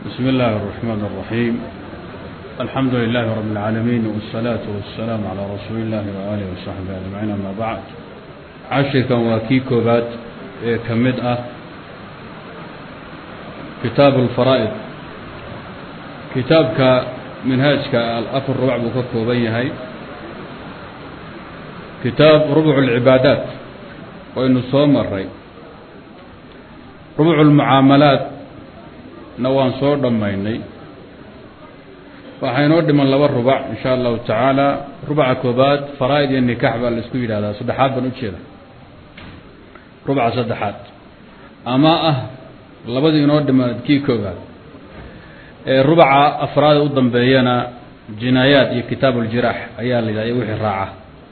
بسم الله الرحمن الرحيم الحمد لله رب العالمين والصلاة والسلام على رسول الله وآله وصحبه أجمعين أما بعد cashirkan waa kii koobaad ee ka mid ah kitaabu اlfaraa'id kitaabka minhaajka afar rubac buu ka kooban yahay kitaab rubuc اlcibaadaat waynu soo maray rubuc اlmucaamalaat na waan soo dhammaynay waxaa inoo dhiman laba rubac in sha allahu tacaala rubaca koobaad faraa'id iyo nikax baa la isku yidhahdaa saddexaad baan ujeeda rubca saddexaad ama ah labadii inoo dhimaad kii koobaad ee rubaca afraad u dambeeyana jinaayaat iyo kitaab اljiraax ayaa la yidhahda wixii raaca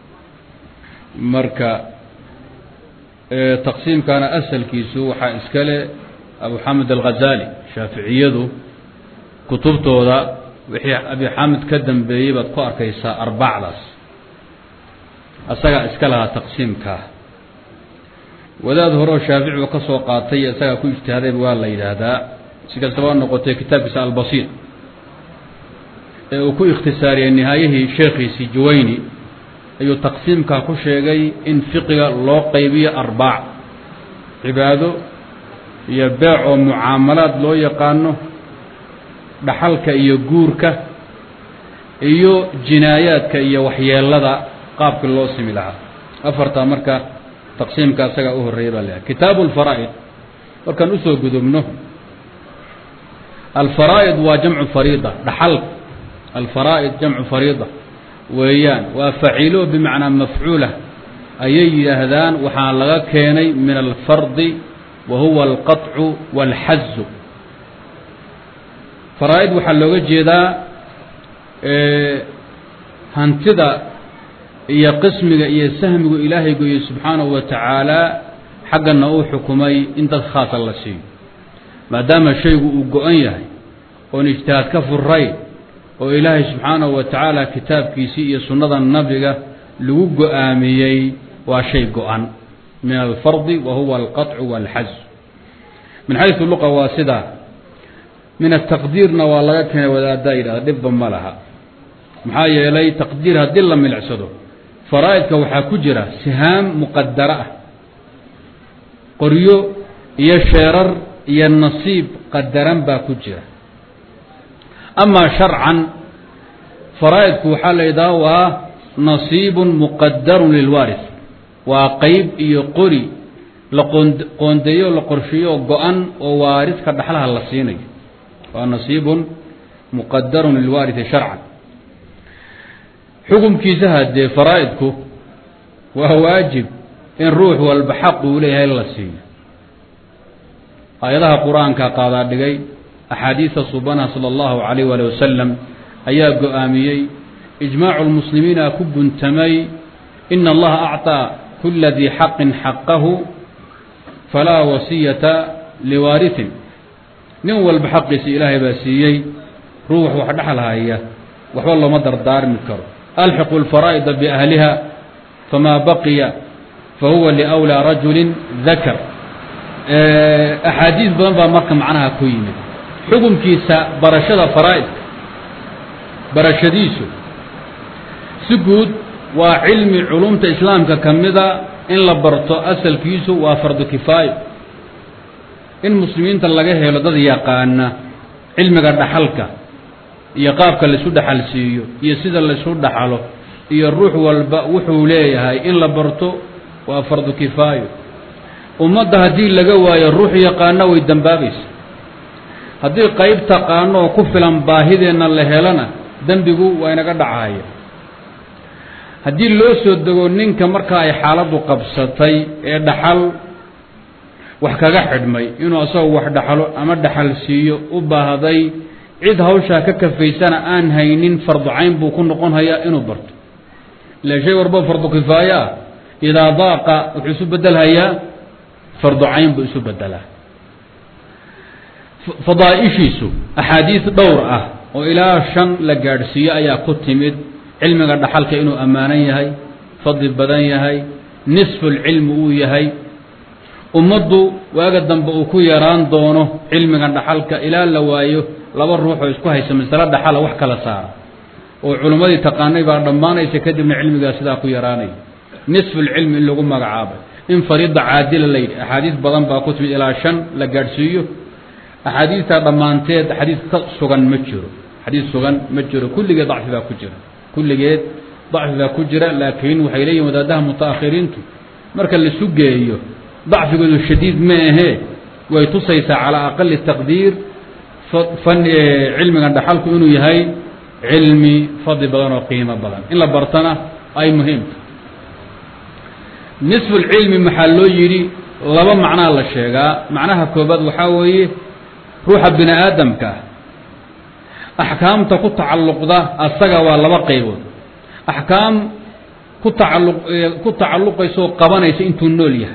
marka taqsiimkana asalkiisu waxaa iskale abu xamed alghazali shaaficiyadu kutubtooda wixii abi xamed ka dambeeyey baad ku arkaysaa arbacdaas asagaa iska lahaa taqsiimkaa wadaad horeo shaaficiba ka soo qaatay isagaa ku ijtihaadayba waa la yidhaahdaa si kastaba noqotay kitaabkiisa albasiir ee uu ku ikhtisaariyey nihaayihii sheekhiisii juwayni ayuu taqsiimkaa ku sheegay in fiqiga loo qaybiyo arbaac cibaado iyo beec oo mucaamalaad loo yaqaano dhaxalka iyo guurka iyo jinaayaadka iyo waxyeelada qaabkii loo simi lahaa afartaa marka taqsiimka asagaa u horreeya baa leeyahay kitaabu alfaraa'id markaan usoo gudubno alfaraa'id waa jamcu fariida dhaxalka alfaraa'id jamcu fariida weeyaan waa faciilo bimacnaa mafcuula ayay yidhaahdaan waxaa laga keenay min alfardi wa huwa alqaطcu wاlxazu faraa'id waxaa looga jeedaa hantida iyo qismiga iyo sahmigu ilaahay gooyey subxaanahu wa tacaala xaggana uu xukumay in dad khaasa la siiyo maadaama shaygu uu go-an yahay oon ijtihaad ka furayn oo ilaahay subxaanahu wa tacaala kitaabkiisii iyo sunnada nabiga lagu go-aamiyey waa shay go-an min alfardi wa huwa alqaطcu wاlxaz min xaysu luqa waa sidaa min ataqdiirna waa laga keenay wadaaddaa yidhahda dhibba ma laha maxaa yeelay taqdiir haddii la milicsado faraa'idka waxaa ku jira sihaam muqadaro ah qoryo iyo sheerar iyo nasiib qadaran baa ku jira amaa sharcan faraa'idku waxaa la yidhaha waa nasiibun muqadarun lilwaaris waa qeyb iyo qori la qoondeeyo la qorsheeyo go-an oo waariska dhaxlaha la siinayo waa nasiibun muqadarun lilwaariثi sharcan xukumkiisa haddee faraa'idku waa waajib in ruux walba xaq uu leeyahay la siiyo aayadaha qur-aanka qaadaa dhigay axaadiista subanaha salى اllahu alayh wali wasalam ayaa go-aamiyey ijmaacu lmuslimiina ku guntamay ina allaha acطىa kula dii xaqin xaqahu falaa wasiyata liwaariثin nin walba xaqiisa ilaahay baa siiyey ruux wax dhexal haya waxba looma dardaarmi karo alxiqu اlfaraa'ida biahliha famaa baqiya fahuwa liأwlىa rajuli dakar axaadiis badan baa marka macnaha ku yimid xukunkiisa barashada faraa'idka barashadiisu si guud waa cilmi culumta islaamka ka mida in la barto asalkiisu waa fardu kifaayo in muslimiinta laga helo dad yaqaana cilmiga dhaxalka iyo qaabka laisu dhaxal siiyo iyo sida laisu dhaxalo iyo ruux walba wuxuu leeyahay in la barto waa fardu kifaayo ummadda haddii laga waayo ruux yaqaana way dembaabaysa haddii qayb taqaano oo ku filan baahideenna la helana dembigu waa inaga dhacaya haddii loo soo dego ninka marka ay xaaladdu qabsatay ee dhaxal wax kaga xidhmay inuu asagoo wax dhaxalo ama dhaxal siiyo u baahday cid hawshaa ka kafaysana aan haynin fardu cayn buu ku noqon hayaa inuu barto ila shay warba fardu kifaayo ah idaa daaqa wuxuu isu bedelhayaa fardu cayn buu isu bedelaa fadaaishiisu axaadiis dhowr ah oo ilaa shan la gaadhsiiyo ayaa ku timid cilmiga dhaxalka inuu ammaanan yahay fadli badan yahay nisfulcilmi uu yahay ummaddu waaga dambe uu ku yaraan doono cilmiga dhaxalka ilaa la waayo laba ruux oo isku haysa masalo dhaxala wax kala saara oo culimmadii taqaanay baa dhammaanaysa kadibna cilmigaa sidaa ku yaraanaya nisfulcilmi in lagu magacaabay in fariida caadila la yidhi axaadiis badan baa ku timid ilaa shan la gaadhsiiyo axaadiistaa dhammaanteed xadiis ka sugan ma jiro xadiis sugan ma jiro kulligeed dacfi baa ku jira kulligeed dacfi baa ku jira laakiin waxay leeyihin wadaadaha mutaakhiriintu marka laisu geeyo dacfigoodu shadiid ma ahee way tusaysaa calaa aqali taqdiir fan cilmigan dhaxalku inuu yahay cilmi fadli badan oo qiimo badan in la bartana ay muhiimta nisfu lcilmi maxaa loo yidhi laba macnaa la sheegaa macnaha koobaad waxaa weeye ruuxa bini aadamka ah axkaamta ku tacalluqda asaga waa laba qaybood axkaam ku tacalluq ku tacalluqaysa oo qabanaysa intuu nool yahay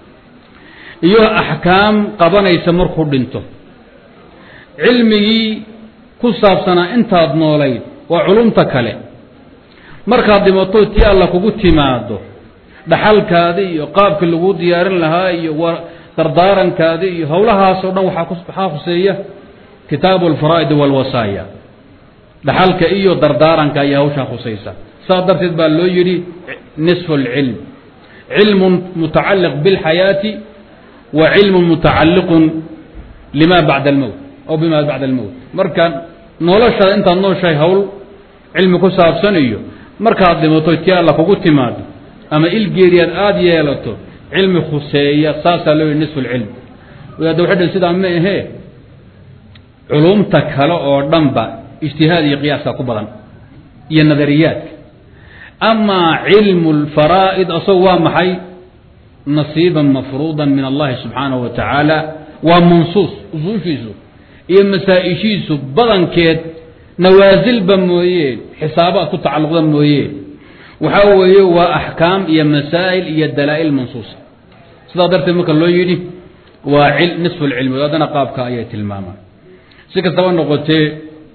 iyo axkaam qabanaysa markuu dhinto cilmigii ku saabsanaa intaad noolayd waa culumta kale markaad dhimato tii alla kugu timaado dhaxalkaadi iyo qaabkii laguu diyaarin lahaa iyo dardaarankaadi iyo howlahaasoo dhan waxaa khuseeya kitaabu alfaraa'id walwasaaya dhaxalka iyo dardaaranka ayaa hawshaa khusaysa saas darteed baa loo yidhi nisfu اlcilm cilmu mutacaliq biاlxayaati wa cilmu mutacaliqun lima bacda almowt aw bima bacda almowt marka noloshaada intaad nooshahay hawl cilmi ku saabsan iyo markaad dhimato tii alla kugu timaado ama ilgeeriyaad aada yeelato cilmi khuseeya saasaa loo yihi nisfu lcilm wadaadda waxay dhan sidaa ma ahee culumta kale oo dhanba ijtihaad iyo qiyaaska ku badan iyo nadariyaadka amaa cilmu lfaraa'id asagu waa maxay nasiiban mafruudan min allahi subxaanahu wa tacaala waa mansuus usuushiisu iyo masaa-ishiisu badankeed nawaasilba mooyeen xisaabaad ku tacalluqda mooyeen waxaa weeye waa axkaam iyo masaa'il iyo dalaa'il mansuusa sidaa darteed marka loo yidhi waa nisfu lcilmi haddana qaabka ayay tilmaamaan si kastaba noqotee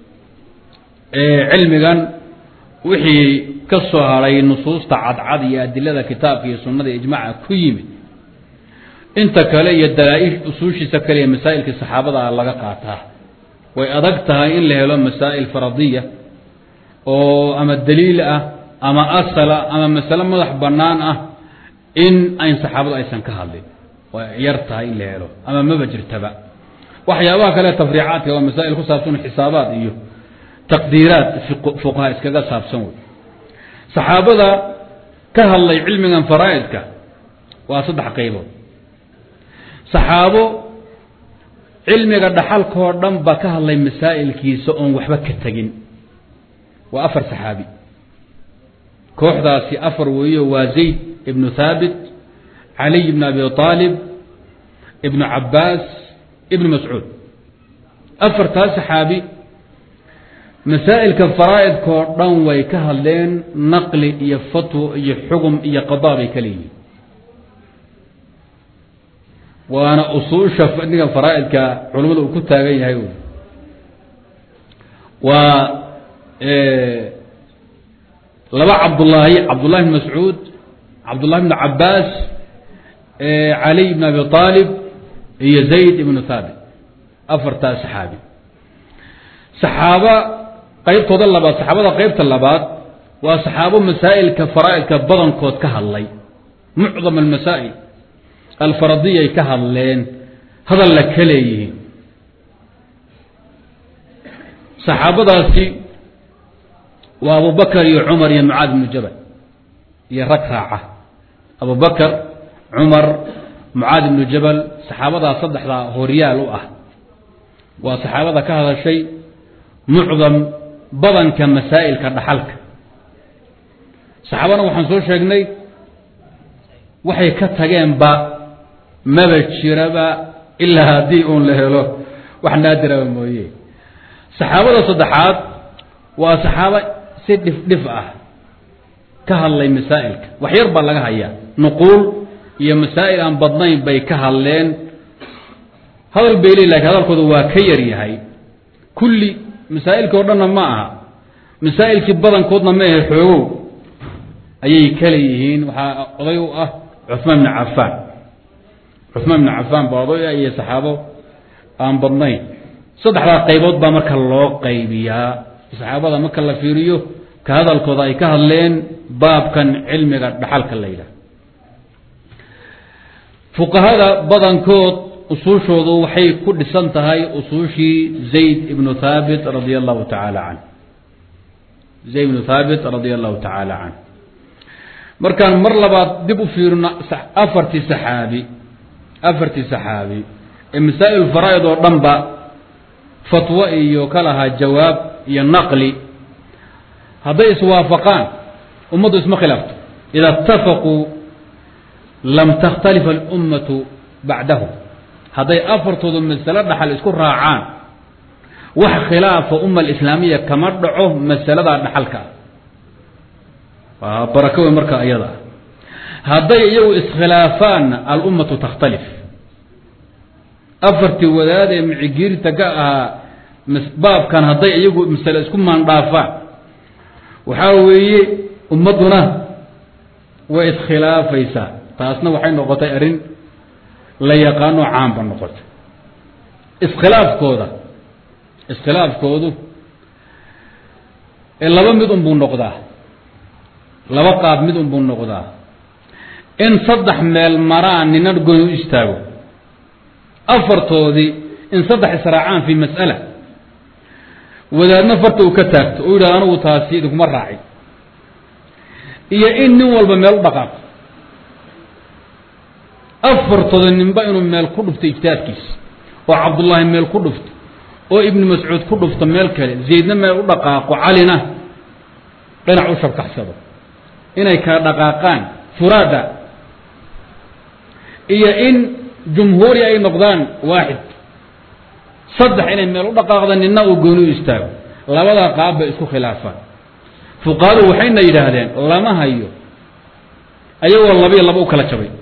cilmigan wixii ka soo haray nusuusta cadcad iyo adilada kitaabka iyo sunnada ijmaaca ku yimid inta kale iyo dalaa-il usuushiisa kale iyo masaa'ilkii saxaabada laga qaataa way adag tahay in la helo masaa'il faradiya oo ama daliil ah ama asala ama masale madax bannaan ah in ayn saxaabadu aysan ka hadlin way yar tahay in la helo ama maba jirtaba waxyaabaha kale tafriicaadka waa masaa'il ku saabsan xisaabaad iyo taqdiiraad fuqaha iskaga saabsan wey saxaabada ka hadlay cilmigan faraa'idka waa saddex qaybood saxaabo cilmiga dhaxalkoo dhan ba ka hadlay masaa'ilkiisa oon waxba ka tegin waa afar saxaabi kooxdaasi afar weeyo waa zayd ibnu thaabit caliy ibn abi aalib ibnu cabbaas ibnu mascuud afartaas saxaabi masaa'ilka faraa'idkoo dhan way ka hadleen naqli iyo fatwo iyo xugum iyo qadaa bay ka leeyihiin waana usuusha fadniga faraa'idka culimmada uu ku taagan yahay waa laba cabdullaahi cabdullahi bn mascuud cabdullahi bn cabbaas caliy bn abi aalib iyo zayd ibnu thaabit afartaas saxaabi saxaaba qaybtooda labaad saxaabada qaybta labaad waa saxaabo masaa'ilka faraa'idka badankood ka hadlay mucdam almasaa'il alfaradiyay ka hadleen hadalla ka leeyihiin saxaabadaasi waa abubakar iyo cumar iyo mucaad ibnu jabal iyo rag raaca abubakar cumar mucaad ibnu jabal saxaabadaa saddexdaa horyaal u ah waa saxaabada ka hadashay mucdam badanka masaa'ilka dhaxalka saxaabana waxaan soo sheegnay waxay ka tageenba maba jiraba ilaa haddii uun la helo wax naadiraba mooye saxaabada saddexaad waa saxaabo si dhif dhif ah ka hadlay masaa'ilka wax yar baa laga hayaa nuquul iyo masaa'il aan badnayn bay ka hadleen hadal bay leey lakin hadalkooda waa ka yar yahay kulli masaa'ilkii o dhanna ma aha masaa'ilkii badankoodna ma ahe xoogow ayay kale yihiin waxaa oday u ah cuثmaan bn cafaan cuثmaan bn cafaan baa oday ah iyo saxaabo aan badnayn saddexdaa qaybood baa marka loo qaybiyaa saxaabada marka la fiiriyo ka hadalkooda ay ka hadleen baabkan cilmiga dhaxalka la yidhaah fuqahada badankood usuushoodu waxay ku dhisan tahay usuushii zayd ibnu thaabit radia allahu tacaala canh zayd ibnu thaabit radia allahu tacaala canh markaan mar labaad dib u fiirino afartii saxaabi afartii saxaabi ee masaa'il faraa'id oo dhanba fatwo iyo ka lahaa jawaab iyo naqli hadday iswaafaqaan ummaddu isma khilaafto ida itafaquu lam takhtalif alummatu bacdahu hadday afartoodu masalo dhaxal isku raacaan wax khilaafa umma alislaamiya kama dhaco masaladaa dhaxalka ah waa barako wey marka iyada ah hadday iyagu iskhilaafaanna alummatu takhtalif afartii wadaad ee micigiirta ka ahaa baabkan hadday iyagu masale isku maandhaafaan waxaa weeye ummadduna way iskhilaafaysaa taasna waxay noqotay arrin la yaqaano caamba noqotay iskhilaafkooda iskhilaafkoodu ee laba mid unbuu noqdaa laba qaab mid unbuu noqdaa in saddex meel maraan nina goyn u istaago afartoodii in saddex israacaan fii mas'ala wadaadna farta uu ka taagto oo yidhahdo anugu taasi idinkuma raacin iyo in nin walba meel u dhaqaaqo afartooda ninba inuu meel ku dhufto ijtihaadkiisa oo cabdullaahi meel ku dhufto oo ibnu mascuud ku dhufto meel kale zaydna meel u dhaqaaqo calina dhinac u shabkaxsado inay kala dhaqaaqaan furaada iyo in jumhuuri ay noqdaan waaxid saddex inay meel u dhaqaaqda nina uu gooni u istaago labadaa qaab bay isku khilaafaan fuqahadu waxayna yidhaahdeen lama hayo ayagoo labiyo laba u kala jabay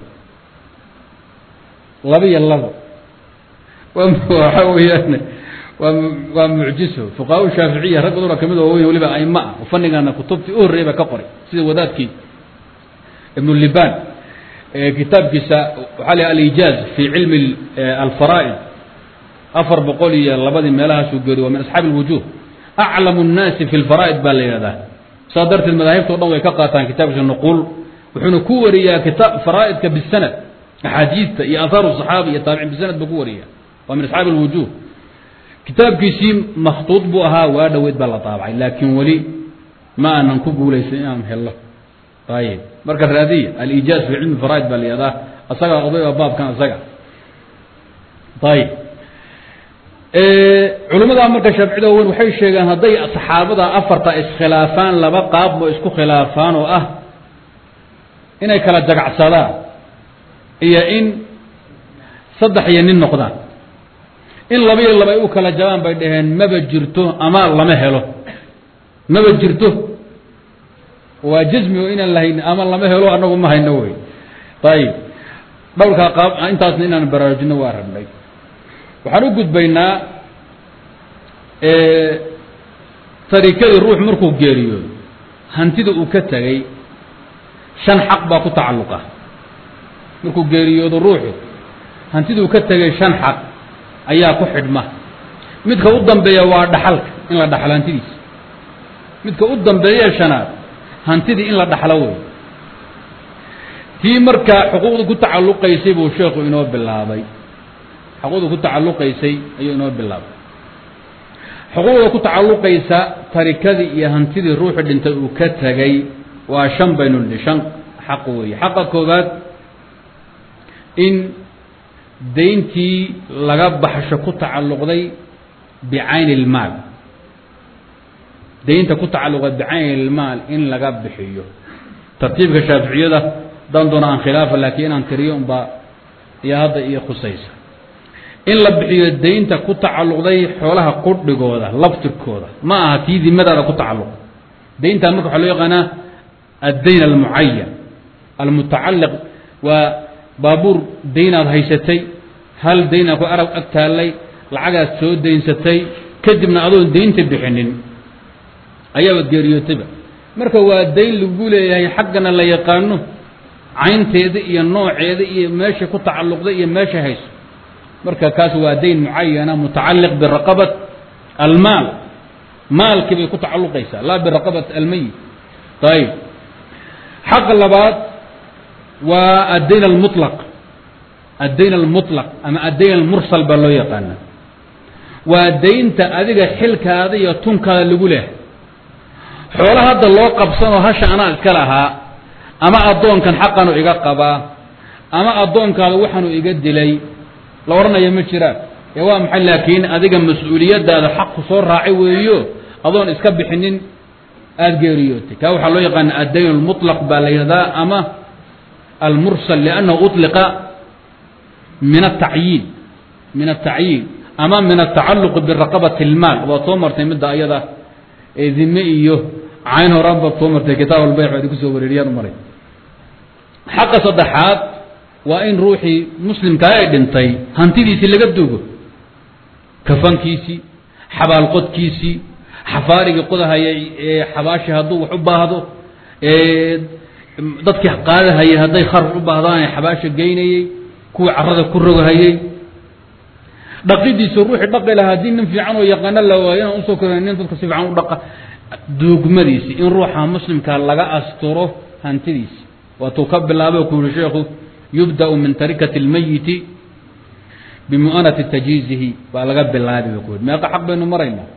labiyo labo waxa weeyaan waa waa mucjiso fuqahaa shaaficiya rag baduna kamid oo weyn waliba aima ah oo fanigana kutubtii u horreeyay ba ka qoray sida wadaadkii ibnu liban kitaabkiisa waxaa la alijaaz fi cilmi alfaraa'id afar boqol iyo labadii meelahaasuu geeriy waa min asxaabi alwujuh aclamu nnaasi fi lfaraa'id baa la yidhahdaa saa darteed madaahibta o dhan way ka qaataan kitaabkiisa nuquul wuxuuna ku wariyaa kitaab faraa'idka bisanad axaadiista iyo aahaaru saxaabi iyo taabicin bisanad buu ku wariya waa min asxaabi alwujuh kitaabkiisii makhtuud buu ahaa waa dhoweyd baa la taabacay laakiin weli ma aanan ku guulaysan inaan hello ayib marka raadiya alijaaz fi cilmi faraa'id baa la yihahdaa asagaa odayba baabkan asaga ayib culimmadaa marka shaaficida weyn waxay sheegeen hadday saxaabada afarta iskhilaafaan laba qaab oo isku khilaafaan oo ah inay kala jagacsadaan iyo in saddex iyo nin noqdaan in laba iyo laba ay u kala jabaan bay dhaheen maba jirto ama lama helo maba jirto waa jismi oo inaan lahayn ama lama helo anagu ma hayno wey ayib dhowrkaa qaab intaasna inaan baraarujino waa rabnay waxaan u gudbaynaa tarikadii ruux markuu geeriyoodo hantida uu ka tegay shan xaq baa ku tacalluqa markuu geeriyoodo ruuxu hantida uu ka tegay shan xaq ayaa ku xidhma midka u dambeeya waa dhaxalka in la dhaxlo hantidiisa midka u dambeeye shanaad hantidii in la dhaxlo wey tii markaa xuquuqda ku tacalluqaysay buu sheekhu inoo bilaabay xuquuqda ku tacalluqaysay ayuu inoo bilaabay xuquuqda ku tacalluqaysa tarikadii iyo hantidii ruuxu dhintay uu ka tegay waa shan baynu nidhi shan xaq weeye xaqa koowaad in dayntii laga baxsho ku tacalluqday bicayni ilmaal daynta ku tacalluqday bicayni ilmaal in laga bixiyo tartiibka shaaficiyada dan doona aan khilaafa laakiin inaan tiriyo unbaa iyo hadda iyo khusaysa in la bixiyo daynta ku tacalluqday xoolaha qudhigooda laftirkooda ma aha tii dimadaada ku tacalluq dayntaa marka waxaa loo yaqaanaa addayn almucayan almutacalliq waa baabuur daynaad haysatay hal daynaad ku arab ag taallay lacagaad soo daynsatay kadibna adoon daynta bixinin ayaaba geeriyootayba marka waa dayn lagu leeyahay xaggana la yaqaano caynteeda iyo nooceeda iyo meesha ku tacalluqday iyo meesha hayso marka kaas waa dayn mucayana mutacaliq biraqabat almaal maalkii bay ku tacaluqaysaa laa biraqabat almayit ayib xaqa labaad waa addayn almuطlaq addayn almuطlaq ama addayn almursal baa loo yaqaana waa daynta adiga xilkaada iyo tunkaada lagu leh xoolo hadda loo qabsanoo hasha anaa iska lahaa ama addoonkan xaqanu iga qabaa ama addoonkaada waxaanu iga dilay la odhanaya ma jiraan ee waa maxay laakiin adiga mas-uuliyadaada xaqku soo raacay weeyo adoon iska bixinin aada geeriyootay kaa waxaa loo yaqaana addayn almuطlaq baa la yidhahdaa ama almursal liannahu uطliqa min atacyiin min atacyiin ama min atacaluqi biraqabati اlmaal waad soo martay midda ayada ee dime iyo cayn horaan baad soo martay kitaab albayc baad kusoo wareeriyaan maray xaqa saddexaad waa in ruuxii muslimkaa ay dhintay hantidiisii laga dugo kafankiisii xabaalqodkiisii xafaarigii qodahayay ee xabaashi hadduu wax u baahdo dadkii qaadahayay hadday kharaf u baahdaan ee xabaasha geynayey kuwii carada ku rogahayey dhaqidiisa ruuxii dhaqi lahaa haddii nin fiican oo yaqaano la waayo inaan usoo kor nin dadka si fiican u dhaqa duugmadiisi in ruuxa muslimka laga asturo hantidiisi waatuu ka bilaabay ku yihi sheekhu yubda'u min tarikati اlmayiti bimu'anati tajiizihi baa laga bilaabi ba ku yihi meeqa xaq baynu maraynaa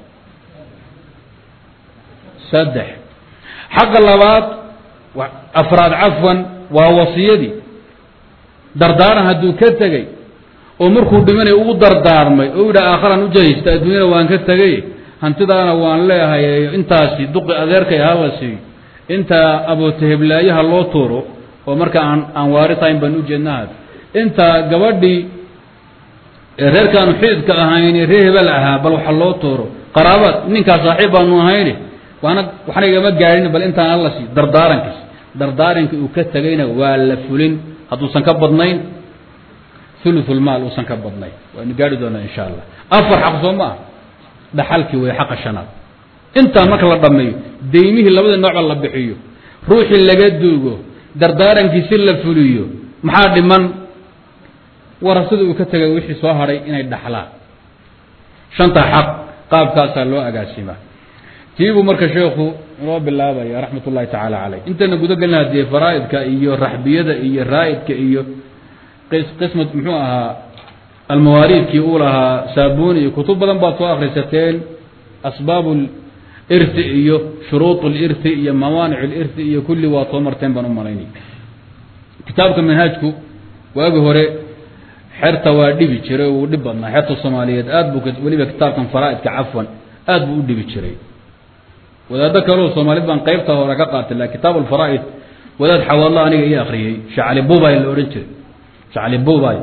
saddex xaqa labaad afraad cafwan waa wasiyadii dardaaran hadduu ka tegey oo markuu dhimanay ugu dardaarmay oo yidha aakharaan u jahaysta adduunyada waan ka tegay hantidaana waan leehay intaasi duqi adeerkay hala siiyo intaa abootaheblaayaha loo tuuro oo marka aan aan waaritahayn baan ujeednahaas intaa gabadhii reerkaanu xididka ahayn reer hebel ahaa bal waxa loo tuuro qaraabaad ninkaa saaxiib baanu ahayni waana waxna igama gaadhin bal intaan alla siiyo dardaarankiis dardaarankii uu ka tegayna waa la fulin hadduusan ka badnayn ululmaal uusan ka badnayn waynu gaari doonaa insha allah afar xaq soo ma ah dhaxalkii wey xaqa shanaad intaa marka la dhammeeyo daymihii labada noocba la bixiyo ruuxii laga duugo dardaarankiisi la fuliyo maxaa dhiman warasada uu ka tegay wixii soo hadhay inay dhaxlaan shanta xaq qaabkaasaa loo agaasimaa tiibuu marka sheekhu inoo bilaabaya raxmat ullahi tacaala caleyh intayna guda gelina dee faraa'idka iyo raxbiyada iyo raa'idka iyo qismad muxuu ahaa almawaariidkii uu lahaa saabuni iyo kutub badan baad soo akrisateen asbaab lirti iyo shuruud lirti iyo mawaanic lirti iyo kulli waad soo marteen baan u malaynay kitaabka manhaajku waagi hore xerta waa dhibi jiray uu dhib badnaa xerta soomaaliyeed aad buu weliba kitaabkan faraa'idka cafwan aad buu u dhibi jiray wadaado kaleo soomaaliyed baan qaybta hore ka qaatay la kitaab alfaraa'id wadaad xawaadlo aniga ii akriyey shacali bubay la odhan jiray shacli bubay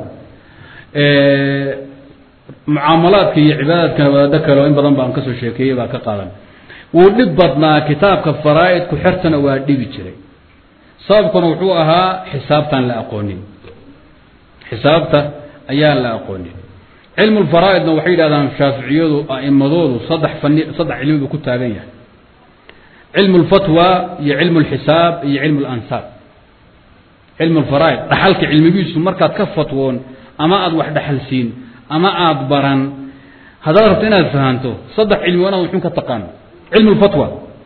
mucaamalaadka iyo cibaadaadkana wadaado kaleo in badan baan kasoo sheekeeyey baa ka qaadan wuu dhib badnaa kitaabka faraa'idku xertana waa dhibi jiray sababkuna wuxuu ahaa xisaabtaan la aqoonin xisaabta ayaan la aqoonin cilmu lfaraa'idna waxay yidhahdaan shaaficiyadu a'imadoodu saddex fani saddex cilmi buu ku taagan yahay cilmu lfatwa iyo cilmu lxisaab iyo cilmu lansaab cilmu lfaraa'id dhaxalka cilmigiisu markaad ka fatwoon ama aada wax dhaxalsiin ama aada baran haddaad rabto inaad fahanto saddex cilmi waa inaad wuxun ka taqaano cilmu lfatwa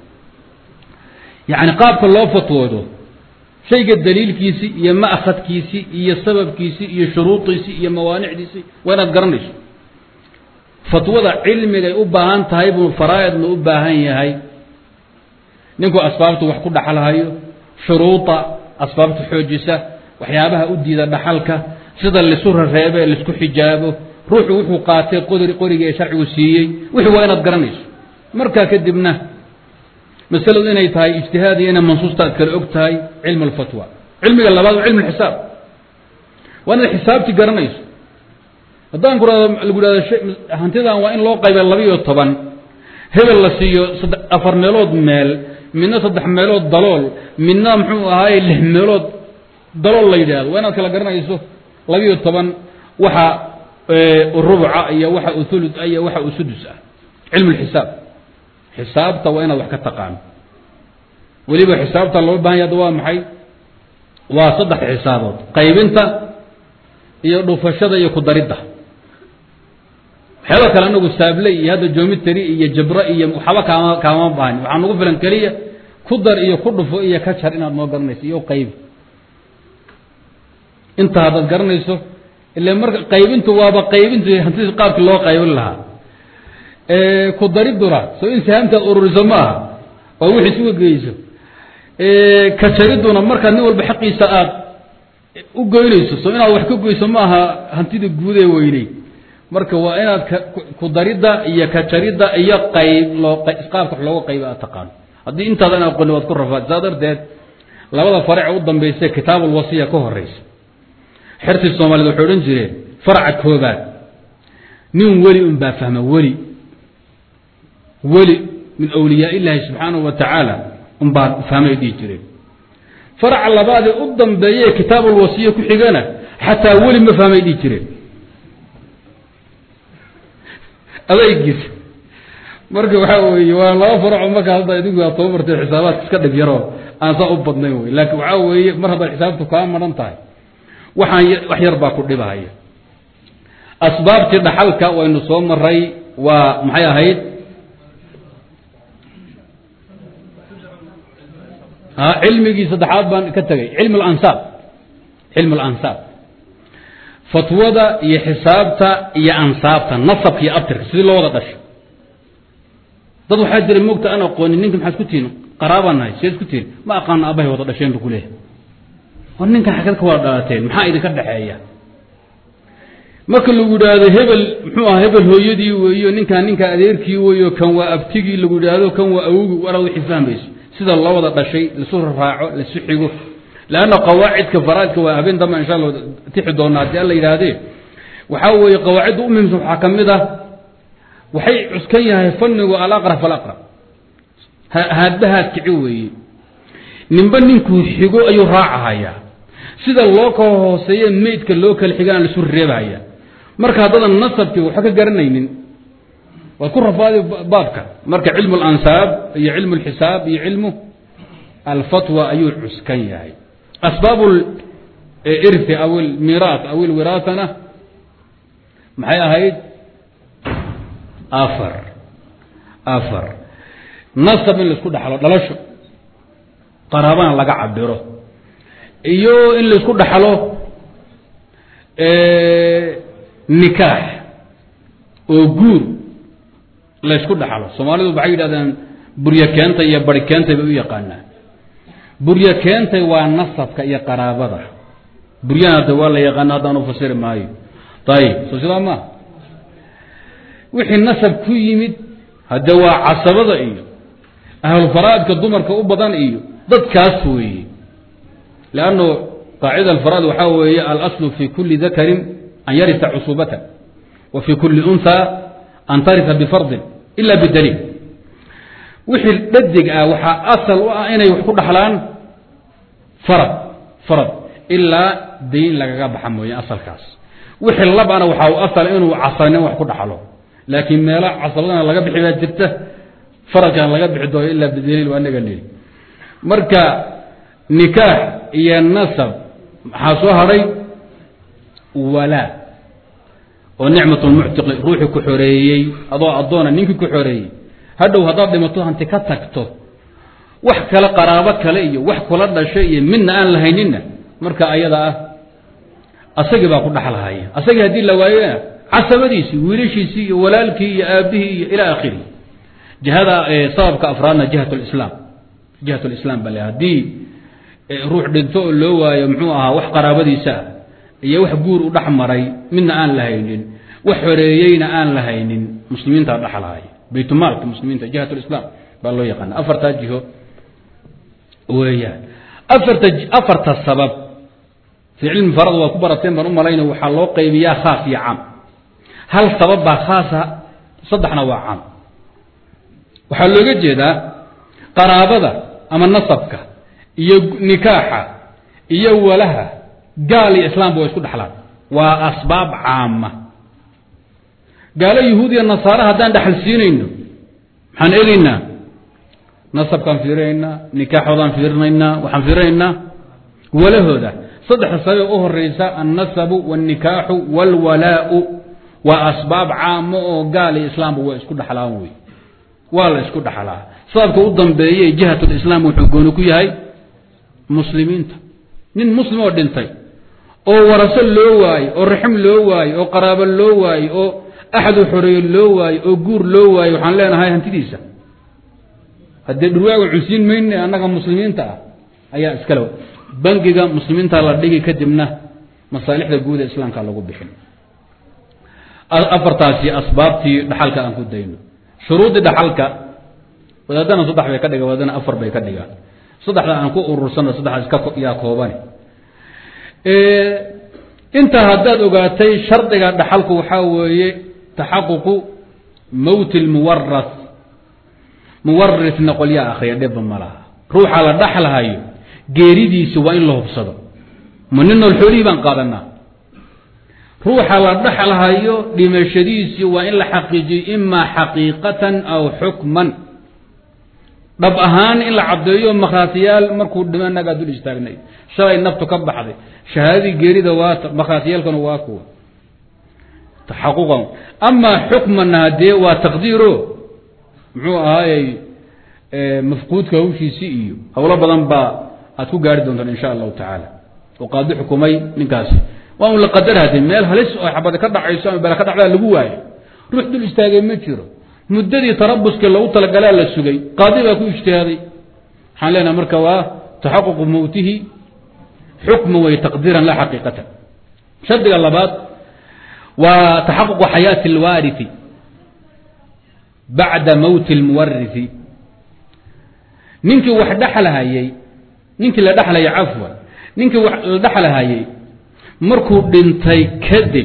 yacni qaabka loo fatwoodo shayga daliilkiisi iyo ma'khadkiisi iyo sababkiisi iyo shuruudiisi iyo mawaanicdiisi waa inaad garanayso fatwada cilmigay u baahan tahay buu faraa'idna u baahan yahay ninku asbaabtu wax ku dhaxalhayo shuruuda asbaabta xoojisa waxyaabaha u diida dhaxalka sida lisu rareebe laisku xijaabo ruuxu wuxuu qaatay qori qoriga ee sharcigu siiyey wixii waa inaad garanayso markaa kadibna masaladu inay tahay ijtihaad iyo inay mansuusta aad kale og tahay cilmu alfatwa cilmiga labaad waa cilmu lxisaab waa inaad xisaabti garanayso haddaan ku rahdo lagu ihahdo hantidan waa in loo qayba labiiyo toban hebel la siiyo afar meelood meel midna saddex meelood dalool midna muxuu ahaaye lix meelood dalool la yidhaahdo waa inaad kala garanayso labiiyo toban waxa rubuca iyo waxa uthulud iyo waxa usudus ah cilmu lxisaab xisaabta waa inaad wax ka taqaano weliba xisaabta loo bahan ya ada waa maxay waa saddex xisaabood qaybinta iyo dhufashada iyo kudaridda waxyaaba kale anagu saable iyo hadda jomitary iyo jabro iyo waxba kaama kaama baahni waxaa nagu filan keliya ku dar iyo ku dhufo iyo ka jar inaad noo garanayso iyo qaybi inta haddaad garanayso ila marka qaybintu waaba qaybintu hantidii qaabkii loo qaybin lahaa ku dariduna soo in sahamtaad ururiso ma aha oo wixii isuga geyso ka jariduna markaad nin walba xaqiisa aad u goynayso soo inaad wax ka goyso ma aha hantida guud ee weyney marka waa inaad ku daridda iyo ka jaridda iyo qayb loo qaabka wax looga qayba aad taqaano haddii intaadan aqooni waad ku rafaad saa darteed labada farac u dambaysa kitaabulwasiya ka horeysa xertii soomaaliyed waxay odhan jireen faraca koobaad nin weli un baa fahma weli weli min awliyaa illaahi subxaanahu wa tacaala un baa fahmay dhihi jireen faraca labaadee u dambeeye kitaabulwasiya ku xigana xataa weli ma fahmay dhihi jireen adaygiis marka waxaa weeye waa laba faraco markaa hadda idinku aad tababartay xisaabaadka iska dhib yaroo aan saa u badnayn wey laakiin waxaa weeye mar haddaad xisaabtu kaa maran tahay waxaan wax yar baa ku dhibahaya asbaabtii dhaxalka waynu soo maray waa maxay ahayd cilmigii saddexaad baan ka tegay cilm alansaab cilm alansaab fatwada iyo xisaabta iyo ansaabta nasabka iyo abtirka sidii loo wada dhasho dad waxaa jira moogta aan aqoonin ninka maxaad ku tihin qaraabaan nahay seed ku tihin ma aqaano abahay wada dhasheen bu kuleeyahay war ninkan xagad ka wada dhalateen maxaa idinka dhexeeya marka lagu yidhaahdo hebel muxuu aha hebel hooyadii weeyo ninkaan ninkaa adeerkii weeyo kan waa abtigii lagu yidhaahdo kan waa awogii waraad wixii fahmayso sida loo wada dhashay laisu raaco laisu xigo leanna qawaacidka faraaidka waa habeen damba insha alla tixi doona haddii alla yidhaahdee waxaa weeye qawaacidda u muhimsan waxaa ka mid ah waxay cuskan yahay fannigu alaqra falaqra haadbahaad kici weeye ninba ninkuu xigo ayuu raacahayaa sida loo kala hooseeye meydka loo kala xigaan laisu reebahaya marka haddadan nasabkii waxba ka garanaynin waad ku rafaadi baabka marka cilmu alansaab iyo cilmu alxisaab iyo cilmu alfatwa ayuu cuskan yahay asbaab irthi aw almiiraat aw alwiraasana maxay ahayd afar afar nasab in laisku dhaxlo dhalasho qaraabana laga cabiro iyo in laisku dhaxlo nikaax oo guur laysku dhaxlo soomaalidu waxay yidhahdeen buryo keentay iyo bari keentay bay u yaqaanaan buryo keentay waa nasabka iyo qaraabada buryana de waa la yaqaana haddaan u fasiri maayo ayib soo sidaa maa wixii nasab ku yimid hadde waa casabada iyo ahlulfaraa'idka dumarka u badan iyo dadkaas weeye leanno qaacida alfaraa'id waxaa weeye alaslu fi kuli dakarin an yarisa cusubatan wa fi kuli unha an tarisa bifardin ila bidaliil wixii dhadig ah waxaa asal u ah inay wax ku dhaxlaan farad farad ilaa dayn lagaga baxa mooye asalkaas wixii labana waxaa u asal inuu casabnin wax ku dhaxlo laakiin meelo casabadana laga bixi baa jirta faradkan laga bixi doono ilaa bidaliil waa naga niri marka nikaax iyo nasab maxaa soo hadhay walaa oo nicmat lmuctiqi ruuxii ku xoreeyey adoo addoona ninkii ku xoreeyey hadhow haddaad dhimato hanti ka tagto wax kale qaraabo kale iyo wax kula dhashay iyo midna aan lahayninna marka ayada ah asagii baa ku dhaxlahaya asagii haddii la waayona casabadiisii wiilashiisii iyo walaalkii iyo aabihii iyo ila akhirihi jihada sababka afraadna jihat lislaam jihat lislaam bale haddii ruux dhinto oo loo waayo muxuu ahaa wax qaraabadiisa ah iyo wax guur u dhex maray midna aan lahaynin wax xoreeyeyna aan lahaynin muslimiintaa dhexlahaya baytmaalka muslimiinta jihat lislaam baa loo yaqaana afartaa jiho weeyaan afarta afarta sabab fii cilmi farad waa ku barateen baan u malayna waxaa loo qaybiyaa khaas iyo caam hal sabab baa khaasa saddexna waa caam waxaa looga jeedaa qaraabada ama nasabka iyo nikaaxa iyo walaha gaal iyo islaamba waa isku dhexlaan waa asbaab caama gaalo yahuud iyo nasaare haddaan dhexal siinayno maxaan eegaynaa nasabkaan fiirinaynaa nikaaxoodaan fiirinaynaa waxaan fiirinaynaa walahooda saddexda sababee u horeysa annasabu wاlnikaaxu wاlwalaau waa asbaab caamo oo gaal iyo islaamba waa isku dhaxlaan wey waa la isku dhaxlaa sababka u dambeeye jihatulislaam wuxuu gooni ku yahay muslimiinta nin muslim oo dhintay oo waraso loo waayo oo raxim loo waayo oo qaraabo loo waayo oo axadu xoreeyo loo waayo oo guur loo waayo waxaan leenahay hantidiisa haddee dhurwaaga cunsiin mayne annaga muslimiinta ah ayaa iskale bangiga muslimiinta la dhigi kadibna masaalixda guud ee islaamka lagu bixin afartaasi asbaabtii dhaxalka aan ku dayno shuruudii dhaxalka wadaadana saddex bay ka dhigaan wadaadana afar bay ka dhigaan saddexda aan ku urursano saddexdaas ka yaa koobani intaa haddaad ogaatay shardiga dhaxalku waxaa weeye taxaququ mowti lmuwaras muwarisna qolyaa akriya dhibba ma laha ruuxa la dhaxlahayo geeridiisi waa in la hubsado ma nin nool xoolihii baan qaadanaa ruuxa la dhaxlahayo dhimashadiisii waa in la xaqiijiyo imaa xaqiiqatan aw xukman dhab ahaan in la caddeeyo makhraatiyaal markuu dhimo nagaa dul istaagnay shalay naftu ka baxday shahaadadii geerida waa makhraatiyaalkana waa kuwa taxaquqan amaa xukmanna haddee waa taqdiiro muxuu ahaayey mafquudka hawshiisii iyo howlo badan baa aad ku gaari doontaan insha allahu tacaala oo qaadi xukumay ninkaasi waa un la qadar hade meel halis oo xabada ka dhacayso ama bala ka dhacdaa lagu waayo ruux dul istaagay ma jiro muddadii tarabuskii lagu talagalaa la sugay qaadi baa ku ijtihaaday waxaan leenaha marka waa taxaququ mowtihi xukma way taqdiiran la xaqiiqatan shardiga labaad waa taxaququ xayaati اlwaariثi bacda mowti اlmuwarisi ninkii wax dhexlahayey ninkii la dhexlayay cafwan ninkii la dhexlahayey markuu dhintay kadib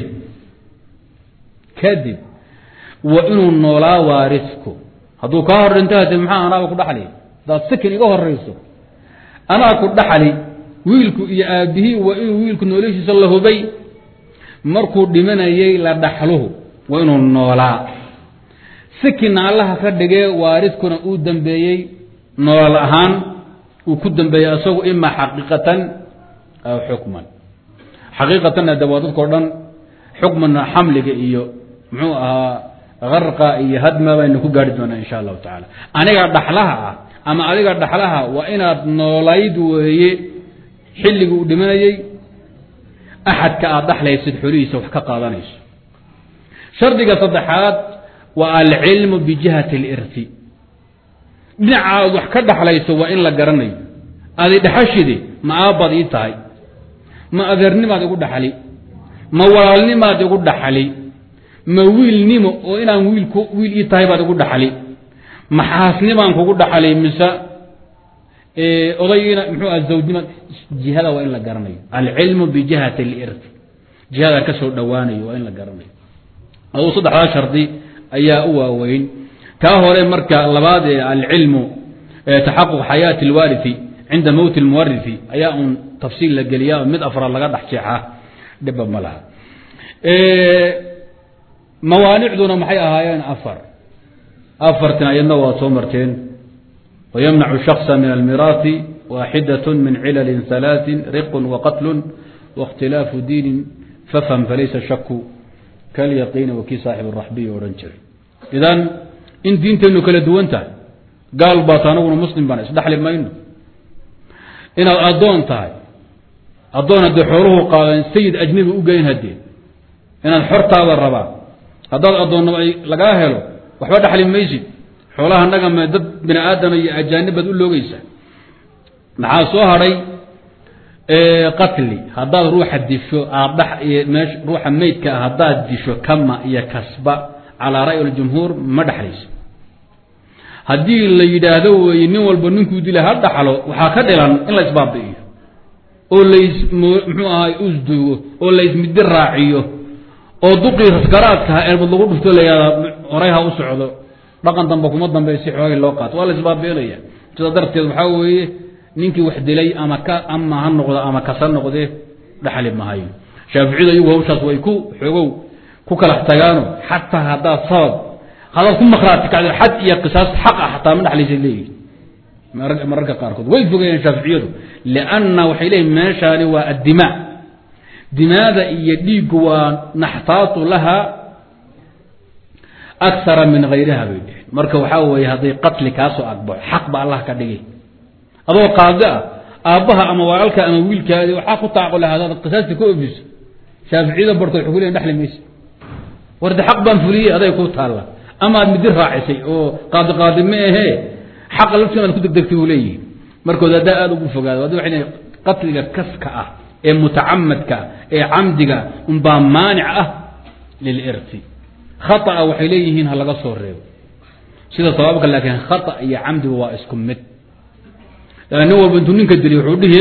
kadib waa inuu noolaa waarisku hadduu kaa hor dhinto hade maxaa anaaba ku dhaxli hadaad sikin iga horayso anaa ku dhaxli wiilku iyo aabihii waa inuu wiilku noloshiisa la hubay markuu dhimanayey la dhaxluhu waa inuu noolaa sikinna allaha ka dhigee waariskuna uu dambeeyey noolal ahaan uu ku dambeeyey isagu ima xaqiiqatan aw xukman xaqiiqatanna de waa dadkao dhan xukmanna xamliga iyo muxuu ahaa karqa iyo hadma baynu ku gaari doonaa insha allahu tacaala aniga dhaxlaha ah ama adiga dhaxlaha waa inaad noolayd weeye xilligii uu dhimanayey axadka aad dhaxlaysid xolihiisa wax ka qaadanayso shardiga saddexaad waa alcilmu bijihati اlirti dhinaca aad wax ka dhaxlayso waa in la garanayo adi dhexashide ma aabbaad ii tahay ma adeernimaad igu dhaxli ma walaalnimaad igu dhaxli ma wiilnimo oo inaan wiilku wiil ii tahay baad igu dhaxli ma xaasnimaan kugu dhaxli mise odaygiina muxuu aha zawjnima jihada waa in la garanayo alcilmu bijihati اlirti jihada ka soo dhowaanayo waa in la garanayo aduu saddexdaa shardi ayaa u waaweyn kaa hore marka labaad ee alcilmu taxaquq xayaati اlwaariثi cinda mowti اlmuwarisi ayaa un tafsiil la geliya mid afraad laga dhex jeexaa dhiba ma laha mawaanicduna maxay ahaayeen afar afartin ayadna waad soo marteen wymnacu shakصa min almiraati waaxidaة min cilali ثalaaثi riq waqatl waاkhtilaafu diini fafhm falaysa shaku kalyaqiini wa kii saaxib raxbiy odhan jiray idan in diinteennu kala duwan tahay gaal baata anaguna muslim baan isdhexli mayno inaad addoon tahay addoon haddee xooluhu qaadan sayid ajnabi u geyn haddee inaad xortaada rabaa haddaad addoonnimo ay lagaa helo waxba dhexli maysid xoolaha naga me dad bini aadama iyo ajaanibaad u loogeysa maxaa soo hadhay qatli haddaad ruuxa disho aad meesh ruuxa meydka ah haddaad disho kama iyo kasba calaa ra'yi اljumhuur ma dhexlayso haddii la yidhaahdo weeye nin walba ninkuu dila ha dhaxlo waxaa ka dhilan in la isbaabi'iyo oo lays muxuu ahaay usduugo oo laysmidi raaciyo oo duqii raskaraadkaha erbad lagu dhufto la yihahda horay ha u socdo dhaqan dambe kuma dambaysi xoogay loo qaato waa la isbaabi'inaya sidaa darteed waxaa weeye ninkii wax dilay ama ka ama ha noqdo ama kasa noqde dhaxli mahayo shaaficiyadu iyagu hawshaas way ku xoogow ku kala tagaano xataa haddaad sabab hadaad ku makraati kacdo xad iyo qisaas xaq ah xataa ma dhexlaysa leeyihin mararka qaarkood way fogeeyeen shaaficiyadu lianna waxay leeyihin meeshaani waa addimaa dimaada iyo dhiiggu waa naxtaatu laha akara min hayriha bay dheheen marka waxaa weeye hadday qatli kaasoo agbaxo xaq ba allah ka dhigay adoo qaadi ah aabbaha ama walaalka ama wiilkaadi waxaa ku taacqo lahaa hadaad qisaasta ka ofiso shaaficiyada barkood waxay ku leeyihin dhexli maysa warde xaq baan fuliyey aday ku taalla ama aad midi raacisay oo qaadi qaadi ma ahee xaqa laftiina aad ku degdegtay buu leeyihi markood haddaa aada ugu fogaado hadda waxay leeyihin qatliga kaska ah ee mutacamadka ee camdiga unbaa maanic ah lilirti khaطأa waxay leeyihiin ha laga soo reebo sida sabaabka laakiin khata iyo camdiga waa isku mid nin walba intuu ninka diliy wuxuu dhihi